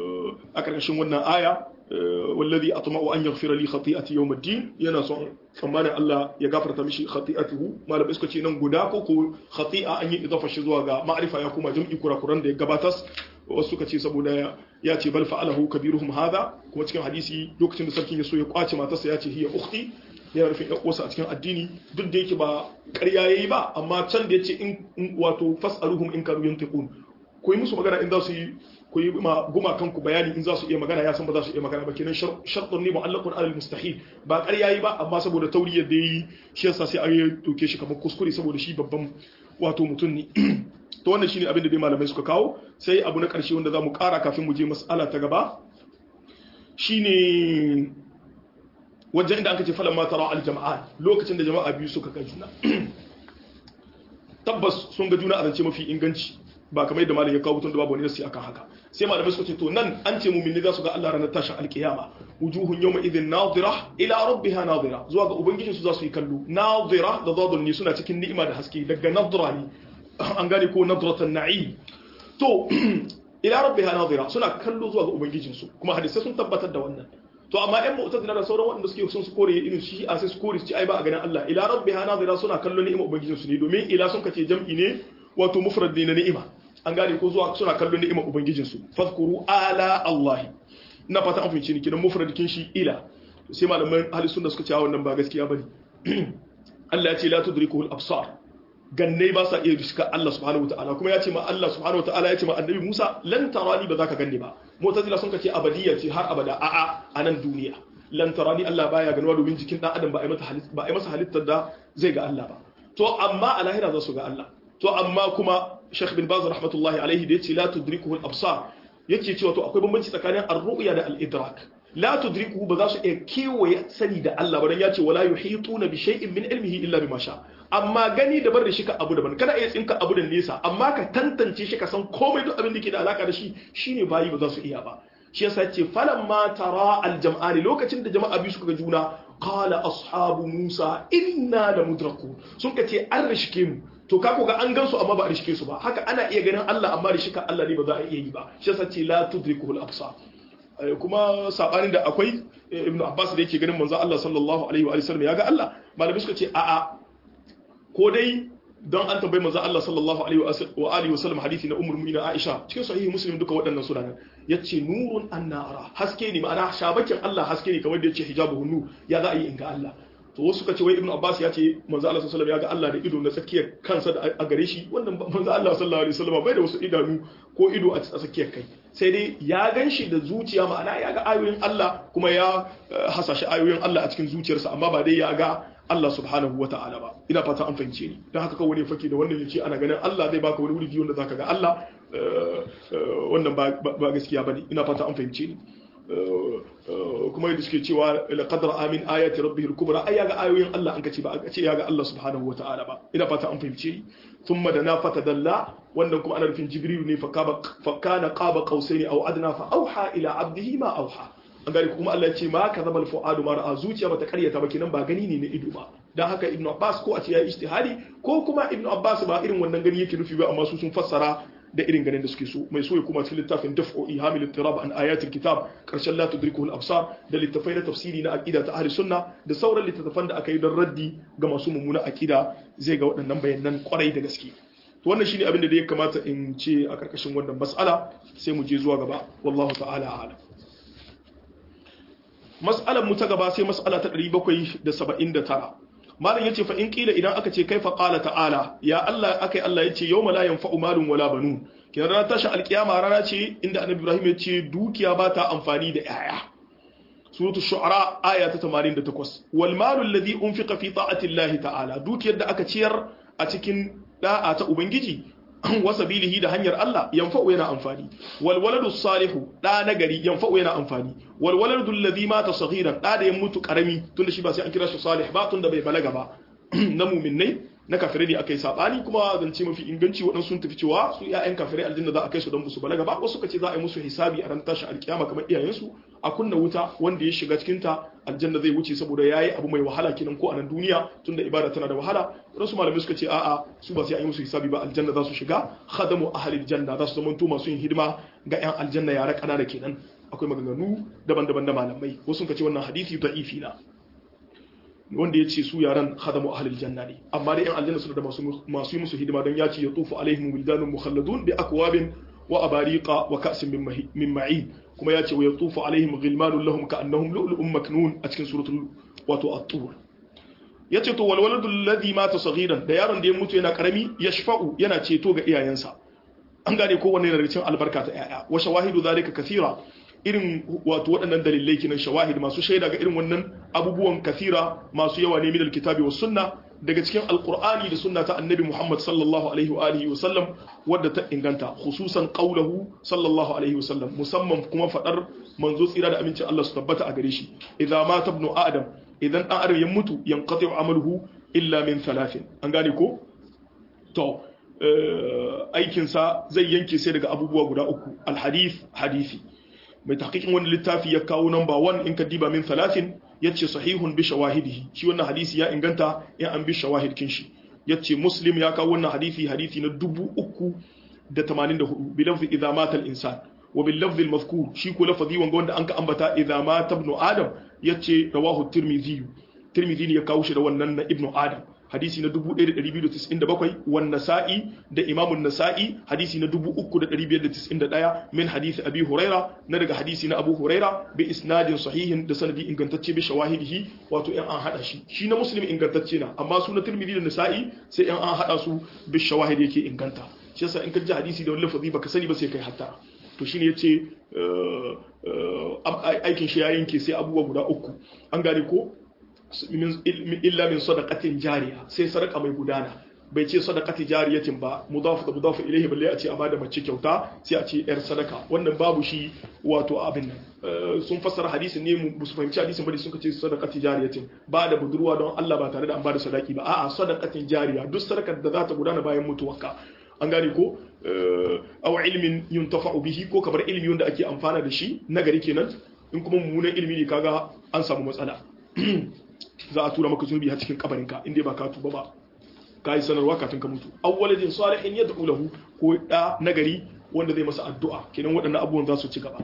a karkashin wannan aya wallazi atma'u an yaghfira li khati'ati yawm ad-din yana son tsammanin Allah ya gafarta mishi khati'atuhu malamai suka ce nan guda ko ko khati'a an yi idafa shi zuwa ga ma'rifa ya kuma jam'i kurakuran da ya gabatas wasu suka ce saboda ya ce bal fa'alahu kabiruhum hadha kuma cikin hadisi lokacin da sarkin ya so ya kwace matarsa ya ce hiya ukhti yana rufin ɗan uwarsa a cikin addini duk da yake ba ƙarya yayi ba amma can da yace in wato fas'aluhum in kanu yantiqun ku yi musu magana in za su yi ku yi ma guma kanku bayani in za su iya magana ya san ba za su iya magana ba kenan shartun ne mu'allaqun alal mustahil ba ƙarya yayi ba amma saboda tauriyar da yi shi yasa sai an yi doke shi kamar kuskure saboda shi babban wato mutum ne to wannan shine abin da dai malamai suka kawo sai abu na ƙarshe wanda za mu ƙara kafin mu je mas'ala ta gaba shine wajen inda aka ce falan ma tara al jama'a lokacin da jama'a biyu suka ga juna tabbas sun ga juna a zance mafi inganci ba kamar yadda malam ya kawo tun da babu wani nasi akan haka sai malamai suka ce to nan an ce mu'mini za su ga Allah ranar tashin alkiyama wujuhun yawma idhin nadira ila rabbiha nadira zuwa ga ubangijin su za su yi kallo nadira da zadun ne suna cikin ni'ima da haske daga nadra ne an gane ko nadratan na'im to ila rabbiha nadira suna kallo zuwa ga ubangijin su kuma hadisai sun tabbatar da wannan to amma ɗan mu'tazila da sauran waɗanda suke sun su kore irin shi a sai su kore su ci ai ba a ganin Allah ila rabbiha nadira suna kallo ni'ima ubangijin su ne domin ila sun kace jam'i ne wato mufrad ne na ni'ima an gane ko zuwa suna kallon ni'imar ubangijinsu fadhkuru ala Allah ina fata an fahimci ni kidan mufradikin shi ila sai malaman ahli sunna suka ce wannan ba gaskiya bane Allah ya ce la tudrikuhu al-absar ganne ba sa iya riska Allah subhanahu wataala kuma ya ce ma Allah subhanahu wataala ya ce ma annabi Musa lan tarani ba za ka ganne ba mu'tazila sun ce abadiyya ce har abada a'a a nan duniya lan tarani Allah baya ganuwa domin jikin dan adam ba a yi masa halittar da zai ga Allah ba to amma a lahira za su ga Allah to amma kuma Sheikh bin Baz rahmatullahi alaihi da yace la tudrikuhu al-absar yake cewa to akwai bambanci tsakanin ar-ru'ya da al-idrak la tudrikuhu ba za su iya kewaye sani da Allah ba dan yace wala yuhituna bi shay'in min ilmihi illa bima sha amma gani daban da shi ka abu daban kana iya tsinka abu da nesa amma ka tantance shi ka san komai duk abin da ke da alaka da shi shine bayi ba za su iya ba shi yasa ce falamma tara al-jam'ani lokacin da jama'a biyu suka ga juna qala ashabu musa inna lamudrakun sun ka ce an rishke mu to ka ga an gansu amma ba a rishke su ba haka ana iya ganin Allah amma rishika Allah ne ba za a iya yi ba shi yasa ce la tudrikuhu al-absar kuma sabanin da akwai ibnu abbas da yake ganin manzo Allah sallallahu alaihi wa sallam ya ga Allah malamai suka ce a'a ko dai don an tambayi manzo Allah sallallahu alaihi wa alihi wa sallam hadisi na ummul mu'minin Aisha cikin sahihi muslim duka waɗannan suna nan yace nurun annara haske ne ma'ana shabakin Allah haske ne kamar da yace hijabu nu ya za a yi in ga Allah to wasu suka ce wai ibnu abbas ya ce manzo Allah sallallahu alaihi wasallam ya ga Allah da ido na tsakiyar kansa da a gare shi wannan manzo Allah sallallahu alaihi wasallam bai da wasu idanu ko ido a tsakiyar kai sai dai ya gan shi da zuciya ma'ana ya ga ayoyin Allah kuma ya hasashe ayoyin Allah a cikin zuciyarsa amma ba dai ya ga Allah subhanahu wa ta'ala ba ina fata an fahimce ni don haka kawai ne fake da wannan yace ana ganin Allah zai baka wani wuri wanda zaka ga Allah wannan ba gaskiya bane ina fata an fahimce ni kuma yadda suke cewa laqad amin ayati rabbih al-kubra ai yaga ayoyin Allah an kace ba a ce yaga Allah subhanahu wa ta'ala ba ina fata an fahimce ni thumma dana fatadalla wannan kuma ana nufin jibril ne fa kana qaba qausaini aw adna fa auha ila abdihi ma auha an gani kuma Allah ya ce ma ka zama fu'adu ma ra'a zuciya bata karyata ba kenan ba gani ne na ido ba dan haka ibnu abbas ko a ce ya ijtihadi ko kuma ibnu abbas ba irin wannan gani yake nufi ba amma su sun fassara da irin ganin da suke so mai so ya kuma cikin littafin daf'u ihamil ittirab an ayatil kitab karshen la tudrikuhu al-absar da littafai na tafsiri na aqida ta ahli sunna da sauran littattafan da aka yi don raddi ga masu mummuna aqida zai ga waɗannan bayanan kwarai da gaske to wannan shine abin da ya kamata in ce a karkashin wannan mas'ala sai mu je zuwa gaba wallahu ta'ala a'lam mas'alar mu ta gaba sai mas'ala ta 779 malam yace fa in kila idan aka ce kaifa qala ta'ala ya Allah akai Allah yace yawma la yanfa'u malun wala banun kina ranar tashi alkiyama rana ce inda annabi Ibrahim yace dukiya ba ta amfani da yaya suratul shu'ara aya ta 88 wal malu alladhi unfiqa fi ta'ati Allah ta'ala dukiyar da aka ciyar a cikin da'a ta ubangiji wa sabilihi da hanyar Allah yanfa'u yana amfani wal waladu salihu da nagari yanfa'u yana amfani wal waladu alladhi mata saghiran da da ya mutu karami tunda shi ba sai an kira shi salih ba tunda bai balaga ba na mu'minnai na kafirai ne akai sabani kuma zance mafi inganci waɗansu sun tafi cewa su ƴaƴan kafirai aljanna za a kai su don musu balaga ba wasu kace za a yi musu hisabi a ran tashi alkiyama kamar iyayensu a kunna wuta wanda ya shiga cikin ta aljanna zai wuce saboda yayi abu mai wahala kenan ko a nan duniya tunda ibada tana da wahala wasu malamai suka ce a'a su ba sai an yi musu hisabi ba aljanna za su shiga khadamu ahlil janna za su zama to masu yin hidima ga ƴan aljanna yara kanana kenan akwai maganganu daban-daban na malamai wasu ka ce wannan hadisi da'ifi na wanda ya ce su yaran khadamu ahlul janna ne amma dai yan aljanna suna da masu masu yi musu hidima don ya ce ya tufu alaihim wildanun mukhalladun bi akwabin wa abariqa wa ka'sin min ma'in kuma ya ce wa yatufu alaihim ghilmanun lahum ka'annahum lu'lu'un maknun a cikin suratul wato at-tur yace to wal waladul ladhi mata saghiran da yaron da ya mutu yana karami yashfa'u yana ceto ga iyayensa an gane kowanne daga cikin albarka ta yaya wa shawahidu zalika kathira irin wato waɗannan dalilai kinan shawahid masu shaida ga irin wannan abubuwan kathira masu yawa ne min alkitabi was sunna daga cikin alqur'ani da sunna ta annabi Muhammad sallallahu alaihi wa alihi wa sallam wadda ta inganta khususan qawluhu sallallahu alaihi wa sallam musamman kuma fadar manzo tsira da amincin Allah su tabbata a gare shi idza mata ibnu adam idan dan adam ya mutu yanqati amaluhu illa min thalathin an gane ko to aikinsa zai yanke sai daga abubuwa guda uku alhadith hadisi mai tahqiqin wani littafi ya kawo namba 1 in ka diba min 30 yace sahihun bi shawahidihi shi wannan hadisi ya inganta ya an bi shawahid kin shi yace muslim ya kawo wannan hadisi hadisi na 384 bi lafzi idza mata al insan wa bil lafzi al mazkur shi ko lafazi wanga wanda an ka ambata idza mata ibn adam yace rawahu tirmidhi tirmidhi ne ya kawo shi da wannan na ibn adam hadisi na 1297 wan nasa'i da imamun nasa'i hadisi na 3591 min hadisi abi huraira na daga hadisi na abu huraira bi isnadin sahihin da sanadi ingantacce bi shawahidihi wato yan an hada shi shi na muslim ingantacce na amma su na tirmidhi da nasa'i sai yan an hada su bi shawahidi yake inganta shi yasa in ka ji hadisi da wani lafazi baka sani ba sai kai hatta to shine yace aikin shi ya yanke sai abubuwa guda uku an gane ko illa min sadaqatin jariya sai sadaka mai gudana bai ce sadaqati jariyatin ba mudafu da mudafu ilaihi balle a ce a bada mace kyauta sai a ce yar sadaka wannan babu shi wato abin nan sun fassara hadisin ne mu su fahimci hadisin bane sun ce sadaqati jariyatin ba da budurwa don Allah ba tare da an bada sadaki ba a'a sadaqatin jariya duk sadakar da za ta gudana bayan mutuwarka an gane ko aw ilmin yuntafa'u bihi ko kamar ilmi wanda ake amfana da shi nagari kenan in kuma mummunan ilmi ne kaga an samu matsala za a tura maka zunubi a cikin kabarinka inda ba ka tuba ba ka yi sanarwa kafin ka mutu awwaladin salihin ya da'u lahu ko da nagari wanda zai masa addu'a kenan waɗannan abubuwan za su ci gaba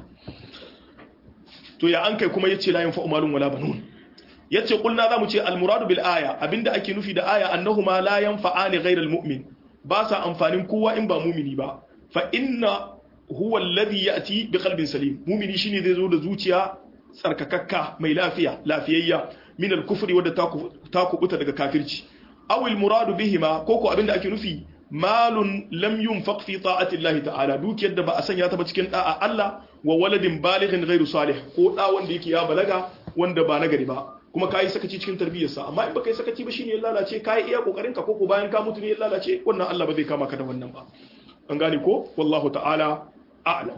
to ya an kai kuma yace la yanfa'u malun wala banun yace kulna za mu ce al muradu bil aya abinda ake nufi da aya annahuma la yanfa'ani ghayra al mu'min ba sa amfanin kowa in ba mumini ba fa inna huwa alladhi ya'ti bi qalbin salim mumini shine zai zo da zuciya tsarkakakka mai lafiya lafiyayya min al-kufri wadda ta kubuta daga kafirci aw al-muradu bihima koko abinda ake nufi malun lam yunfaq fi ta'ati Allah ta'ala dukiyar da ba a sanya ta ba cikin da'a Allah wa waladin balighin ghairu salih ko da wanda yake ya balaga wanda ba nagari ba kuma kai sakaci cikin tarbiyyarsa amma in baka yi sakaci ba shine ya lalace kai iya kokarin ka koko bayan ka mutu ne ya lalace wannan Allah ba zai kama ka da wannan ba an gane ko wallahu ta'ala a'lam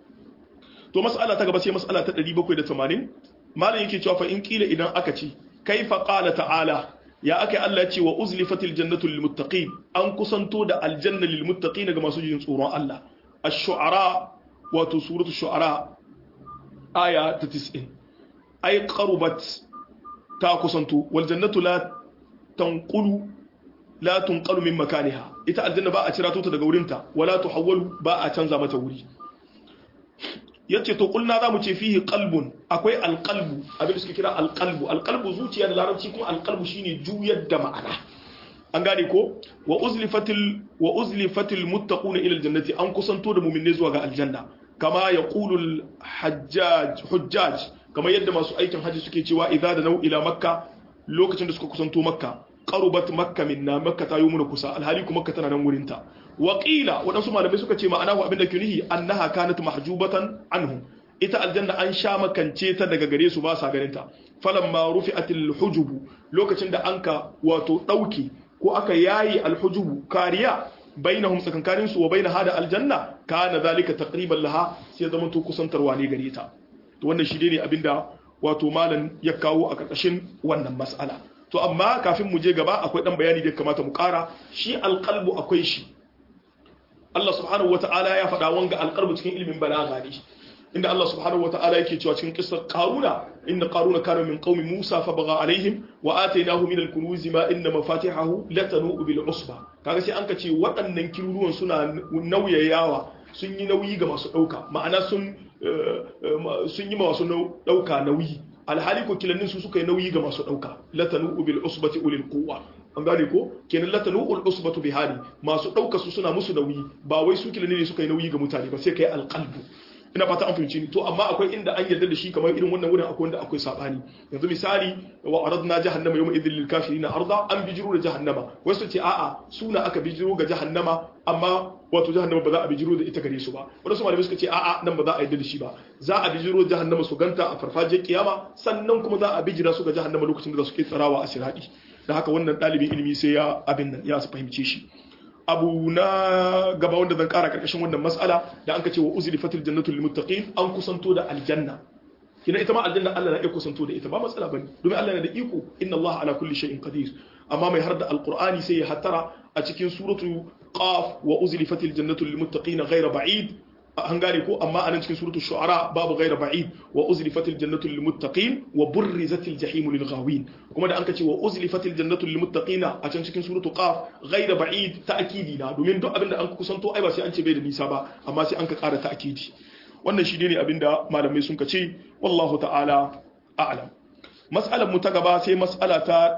to mas'ala ta gaba sai mas'ala ta 780 malam yake cewa fa in kila idan aka ce kaifa qala ta'ala ya aka Allah ce wa uzlifatil jannatu lil muttaqin an kusanto da aljanna lil muttaqin ga masu jin tsoron Allah ash-shu'ara wato suratul shu'ara aya ta 90 ay qarubat ta kusanto wal jannatu la tanqulu la tunqalu min makaniha ita aljanna ba a cira ta daga wurinta wala tuhawwalu ba a canza mata wuri yace to kulna zamu ce fihi qalbun akwai alqalbu abin da suke kira alqalbu alqalbu zuciya da larabci kuma alqalbu shine juyar da ma'ana an gane ko wa uzlifatil wa uzlifatil muttaquna ila aljannati an kusanto da mu'minai zuwa ga aljanna kama yaqulu alhajjaj hujjaj kama yadda masu aikin haji suke cewa idza da nau ila makka lokacin da suka kusanto makka qarubat makka minna makka ta yi muna kusa alhali kuma makka tana nan wurinta waƙila waɗansu malamai suka ce ma'ana abin da ke nihi annaha kanat mahjubatan anhum ita aljanna an sha makance ta daga gare su ba sa ganin ta falamma rufi'atil hujubu lokacin da anka wato dauke ko aka yayi alhujubu kariya bainahum tsakankanin su wa baina hada aljanna kana zalika taqriban laha sai zama to kusantarwa ne gare ta to wannan shi ne abinda wato malam ya kawo a karkashin wannan mas'ala to amma kafin mu je gaba akwai dan bayani da kamata mu kara shi alqalbu akwai shi Allah subhanahu wata'ala ya faɗa wanga alqalbu cikin ilmin balagha ne inda Allah subhanahu wata'ala yake cewa cikin kissar Qaruna inna Qaruna kana min qaumi Musa fa baga alaihim wa atainahu min al-kunuz ma inna mafatihahu latanu bil usba kaga sai an ka ce waɗannan kiruruwan suna nauyayawa sun yi nauyi ga masu dauka ma'ana sun sun yi masu dauka nauyi alhali ko kilannin su suka yi nauyi ga masu dauka latanu bil usbati ulil quwwa an gane ko kenan latanu ul usbatu bihali masu dauka su suna musu nauyi ba wai su kilannin ne suka yi nauyi ga mutane ba sai kai alqalbu ina fata an fahimci ni to amma akwai inda an yarda da shi kamar irin wannan wurin akwai wanda akwai sabani yanzu misali wa aradna jahannama yawma idhil lil kafirin arda an bijiro da jahannama wasu ce a'a suna aka bijiro ga jahannama amma wato jahannama ba za a bijiro da ita gare su ba wasu malamai suka ce a'a nan ba za a yarda da shi ba za a bijiro jahannama su ganta a farfajiyar kiyama sannan kuma za a bijira su ga jahannama lokacin da suke tsarawa a siradi da haka wannan ɗalibin ilimi sai ya abin nan ya fahimce shi abu na gaba wanda zan kara karkashin wannan mas'ala da an ka ce wa uzli fatil jannatul lil muttaqin an kusanto da aljanna kina ita ma aljanna Allah na iya kusanto da ita ba matsala bane domin Allah na da iko inna Allah ala kulli shay'in qadir amma mai harda alqur'ani sai ya hattara a cikin suratu qaf wa uzli fatil jannatul lil muttaqin ghayra ba'id an gane ko amma anan cikin suratul shu'ara babu ghayra ba'id wa uzlifatil jannatu lil muttaqin wa burrizatil jahim lil ghawin kuma da anka ce wa uzlifatil jannatu lil muttaqina a can cikin suratul qaf ghayra ba'id ta'kidi na domin duk abinda an kusanto ai ba sai an ce bai da nisa ba amma sai an ka ƙara ta'kidi wannan shi ne abinda malamai sun ka ce wallahu ta'ala a'lam mas'alar mu ta gaba sai mas'ala ta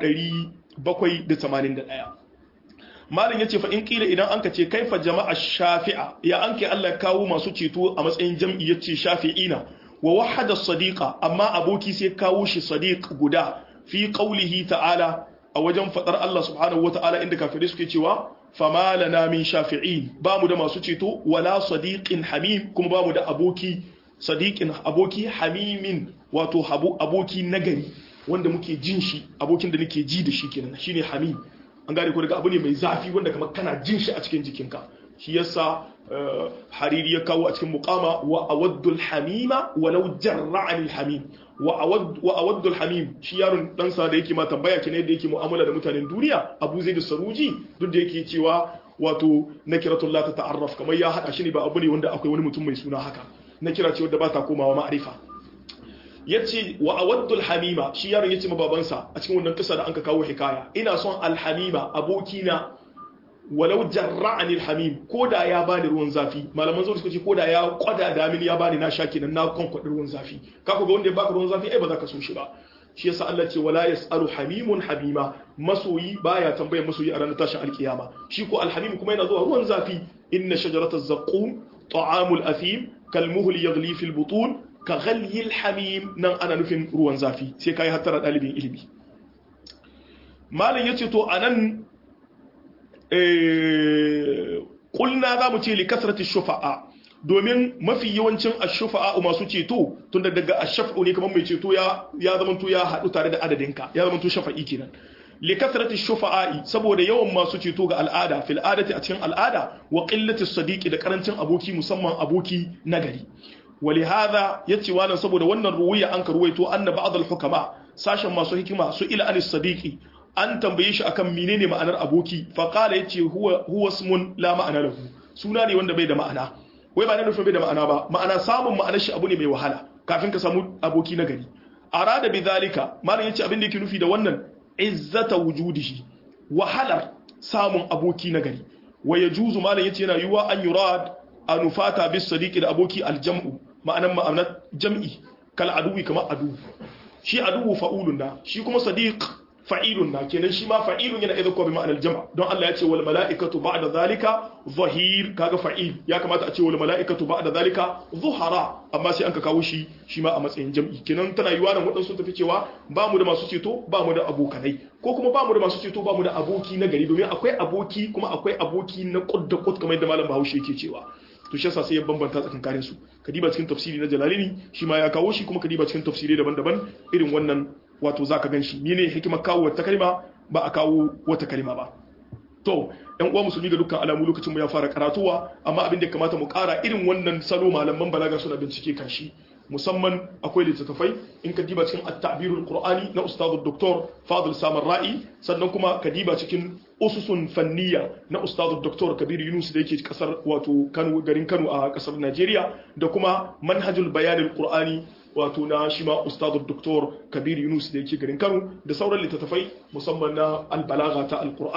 781 malin ya ce fa in kila idan an ka ce kaifa jama'a shafi'a ya an ke Allah kawo masu ceto a matsayin jam'i ya ce shafi'ina wa wahada sadiqa amma aboki sai kawo shi sadiq guda fi qaulihi ta'ala a wajen fadar Allah subhanahu wata'ala inda kafirai suke cewa fama lana min shafi'in ba mu da masu ceto wala sadiqin hamim kuma ba mu da aboki sadiqin aboki hamimin wato aboki nagari wanda muke jin shi abokin da nake ji da shi kenan shine hamim an gane ko daga abu ne mai zafi wanda kamar kana jin shi a cikin jikinka shi yasa hariri ya kawo a cikin muqama wa awaddul hamima walau jarra'ani hamim wa awaddul hamim shi yaron dan sa da yake ma tambaya kene da yake mu'amala da mutanen duniya Abu Zaid Saruji duk da yake cewa wato nakiratul la ta ta'arraf kamar ya hada shi ne ba abu ne wanda akwai wani mutum mai suna haka nakira ce wanda ba ta komawa ma'arifa yace wa awaddul hamima shi yaron yace ma babansa a cikin wannan kisa da anka kawo hikaya ina son alhamima abokina walau jarra'ani alhamim koda ya bani ruwan zafi malaman zuwa suka ce koda ya kwada da mini ya bani na sha kenan na konkwadi ruwan zafi ka ga wanda ya baka ruwan zafi ai ba za ka so shi ba shi yasa Allah ce wala yasalu hamimun habima masoyi baya tambayar masoyi a ranar tashin alkiyama shi ko alhamim kuma yana zuwa ruwan zafi inna shajarataz zaqum ta'amul athim kalmuhli yaghli fil butun ka ghalyil hamim nan ana nufin ruwan zafi sai kai hattara dalibin ilimi malin yace to anan eh kulna zamu ce li kasrati shufa'a domin mafi yawancin ashufa'a masu ceto tunda daga ashafa'u ne kamar mai ceto ya ya zamanto ya hadu tare da adadinka ya zamanto shafa'i kenan li kasrati shufa'i saboda yawan masu ceto ga al'ada fil adati a cikin al'ada wa qillati sadiqi da karancin aboki musamman aboki nagari ولهذا yace wannan saboda wannan ruwaya an ka ruwaito anna ba'd al-hukama sashen masu hikima su ila anis sadiqi an tambaye shi akan menene ma'anar aboki fa qala yace huwa huwa ismun la ma'ana lahu suna ne wanda bai da ma'ana wai ba na nufin bai da ma'ana ba ma'ana samun ma'anar shi abu ne mai wahala kafin ka samu aboki na gari arada bi zalika malam yace abin da yake nufi da wannan izzata wujudihi wahalar samun aboki na gari wa yajuzu malam yace yana yuwa an yurad anufata bis sadiqi da aboki aljam'u ma'anan ma'anar jam'i kal aduwi kamar adu shi aduwu fa'ulun na shi kuma sadiq fa'ilun na kenan shi ma fa'ilun yana idan ko bi ma'anar jama don Allah ya ce wal mala'ikatu ba'da zalika zahir kaga fa'il ya kamata a ce wal mala'ikatu ba'da zalika zuhara amma sai an ka kawo shi shi ma a matsayin jam'i kenan tana yiwa nan wadansu tafi cewa ba mu da masu ceto ba mu da abokanai ko kuma ba mu da masu ceto ba mu da aboki na gari domin akwai aboki kuma akwai aboki na kud da kud kamar yadda malam Bahaushe yake cewa to shi yasa sai ya bambanta tsakankanin su kadiba cikin tafsiri na Jalalini shi ma ya kawo shi kuma kadiba cikin tafsirai daban-daban irin wannan wato zaka ganshi ne hikimar kawo wata kalma ba a kawo wata kalma ba to ɗan uwa musulmi ga dukkan alamu lokacin mu ya fara karatuwa amma abin da kamata mu ƙara irin wannan salo malaman balaga suna bincike kan shi musamman akwai littattafai in ka diba cikin at-ta'birul qur'ani na ustadu doktor fadil samar ra'i sannan kuma ka diba cikin ususun fanniya na ustadu doktor kabir yunus da yake kasar wato kano garin kano a kasar najeriya da kuma manhajul bayanil qur'ani wato na shi ma ustadu doktor kabir yunus da yake garin kano da sauran littattafai musamman na albalaga ta alqur'ani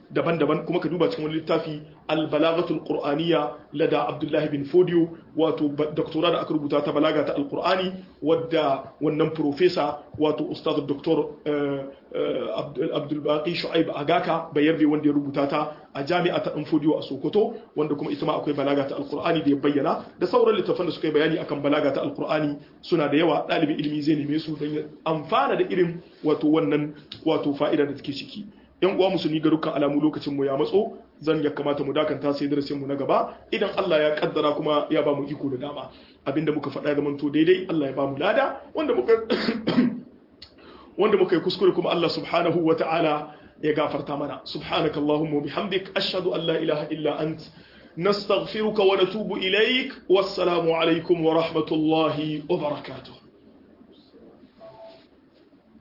daban-daban kuma ka duba cikin wani littafi al-balaghatul qur'aniyya lada abdullahi bin fodiyo wato doktora da aka rubuta ta balaga ta al-qur'ani wadda wannan profesa wato ustaz doktor abdul baqi shu'aib agaka bayarbe wanda ya rubuta ta a jami'a ta fodiyo a sokoto wanda kuma ita ma akwai balaga ta al-qur'ani da ya bayyana da sauran littafan da suka yi bayani akan balaga ta al-qur'ani suna da yawa ɗalibin ilimi zai neme su don amfana da irin wato wannan wato fa'ida da take ciki yan uwa musulmi ga dukkan alamu lokacin mu ya matso zan ya kamata mu dakanta sai darasin mu na gaba idan Allah ya kaddara kuma ya ba mu iko da dama abinda muka faɗa ya zamanto daidai Allah ya ba mu lada wanda muka wanda muka yi kuskure kuma Allah subhanahu wa ta'ala ya gafarta mana subhanaka allahumma bihamdik ashhadu an la ilaha illa ant nastaghfiruka wa natubu ilaik wassalamu alaikum wa rahmatullahi wa barakatuh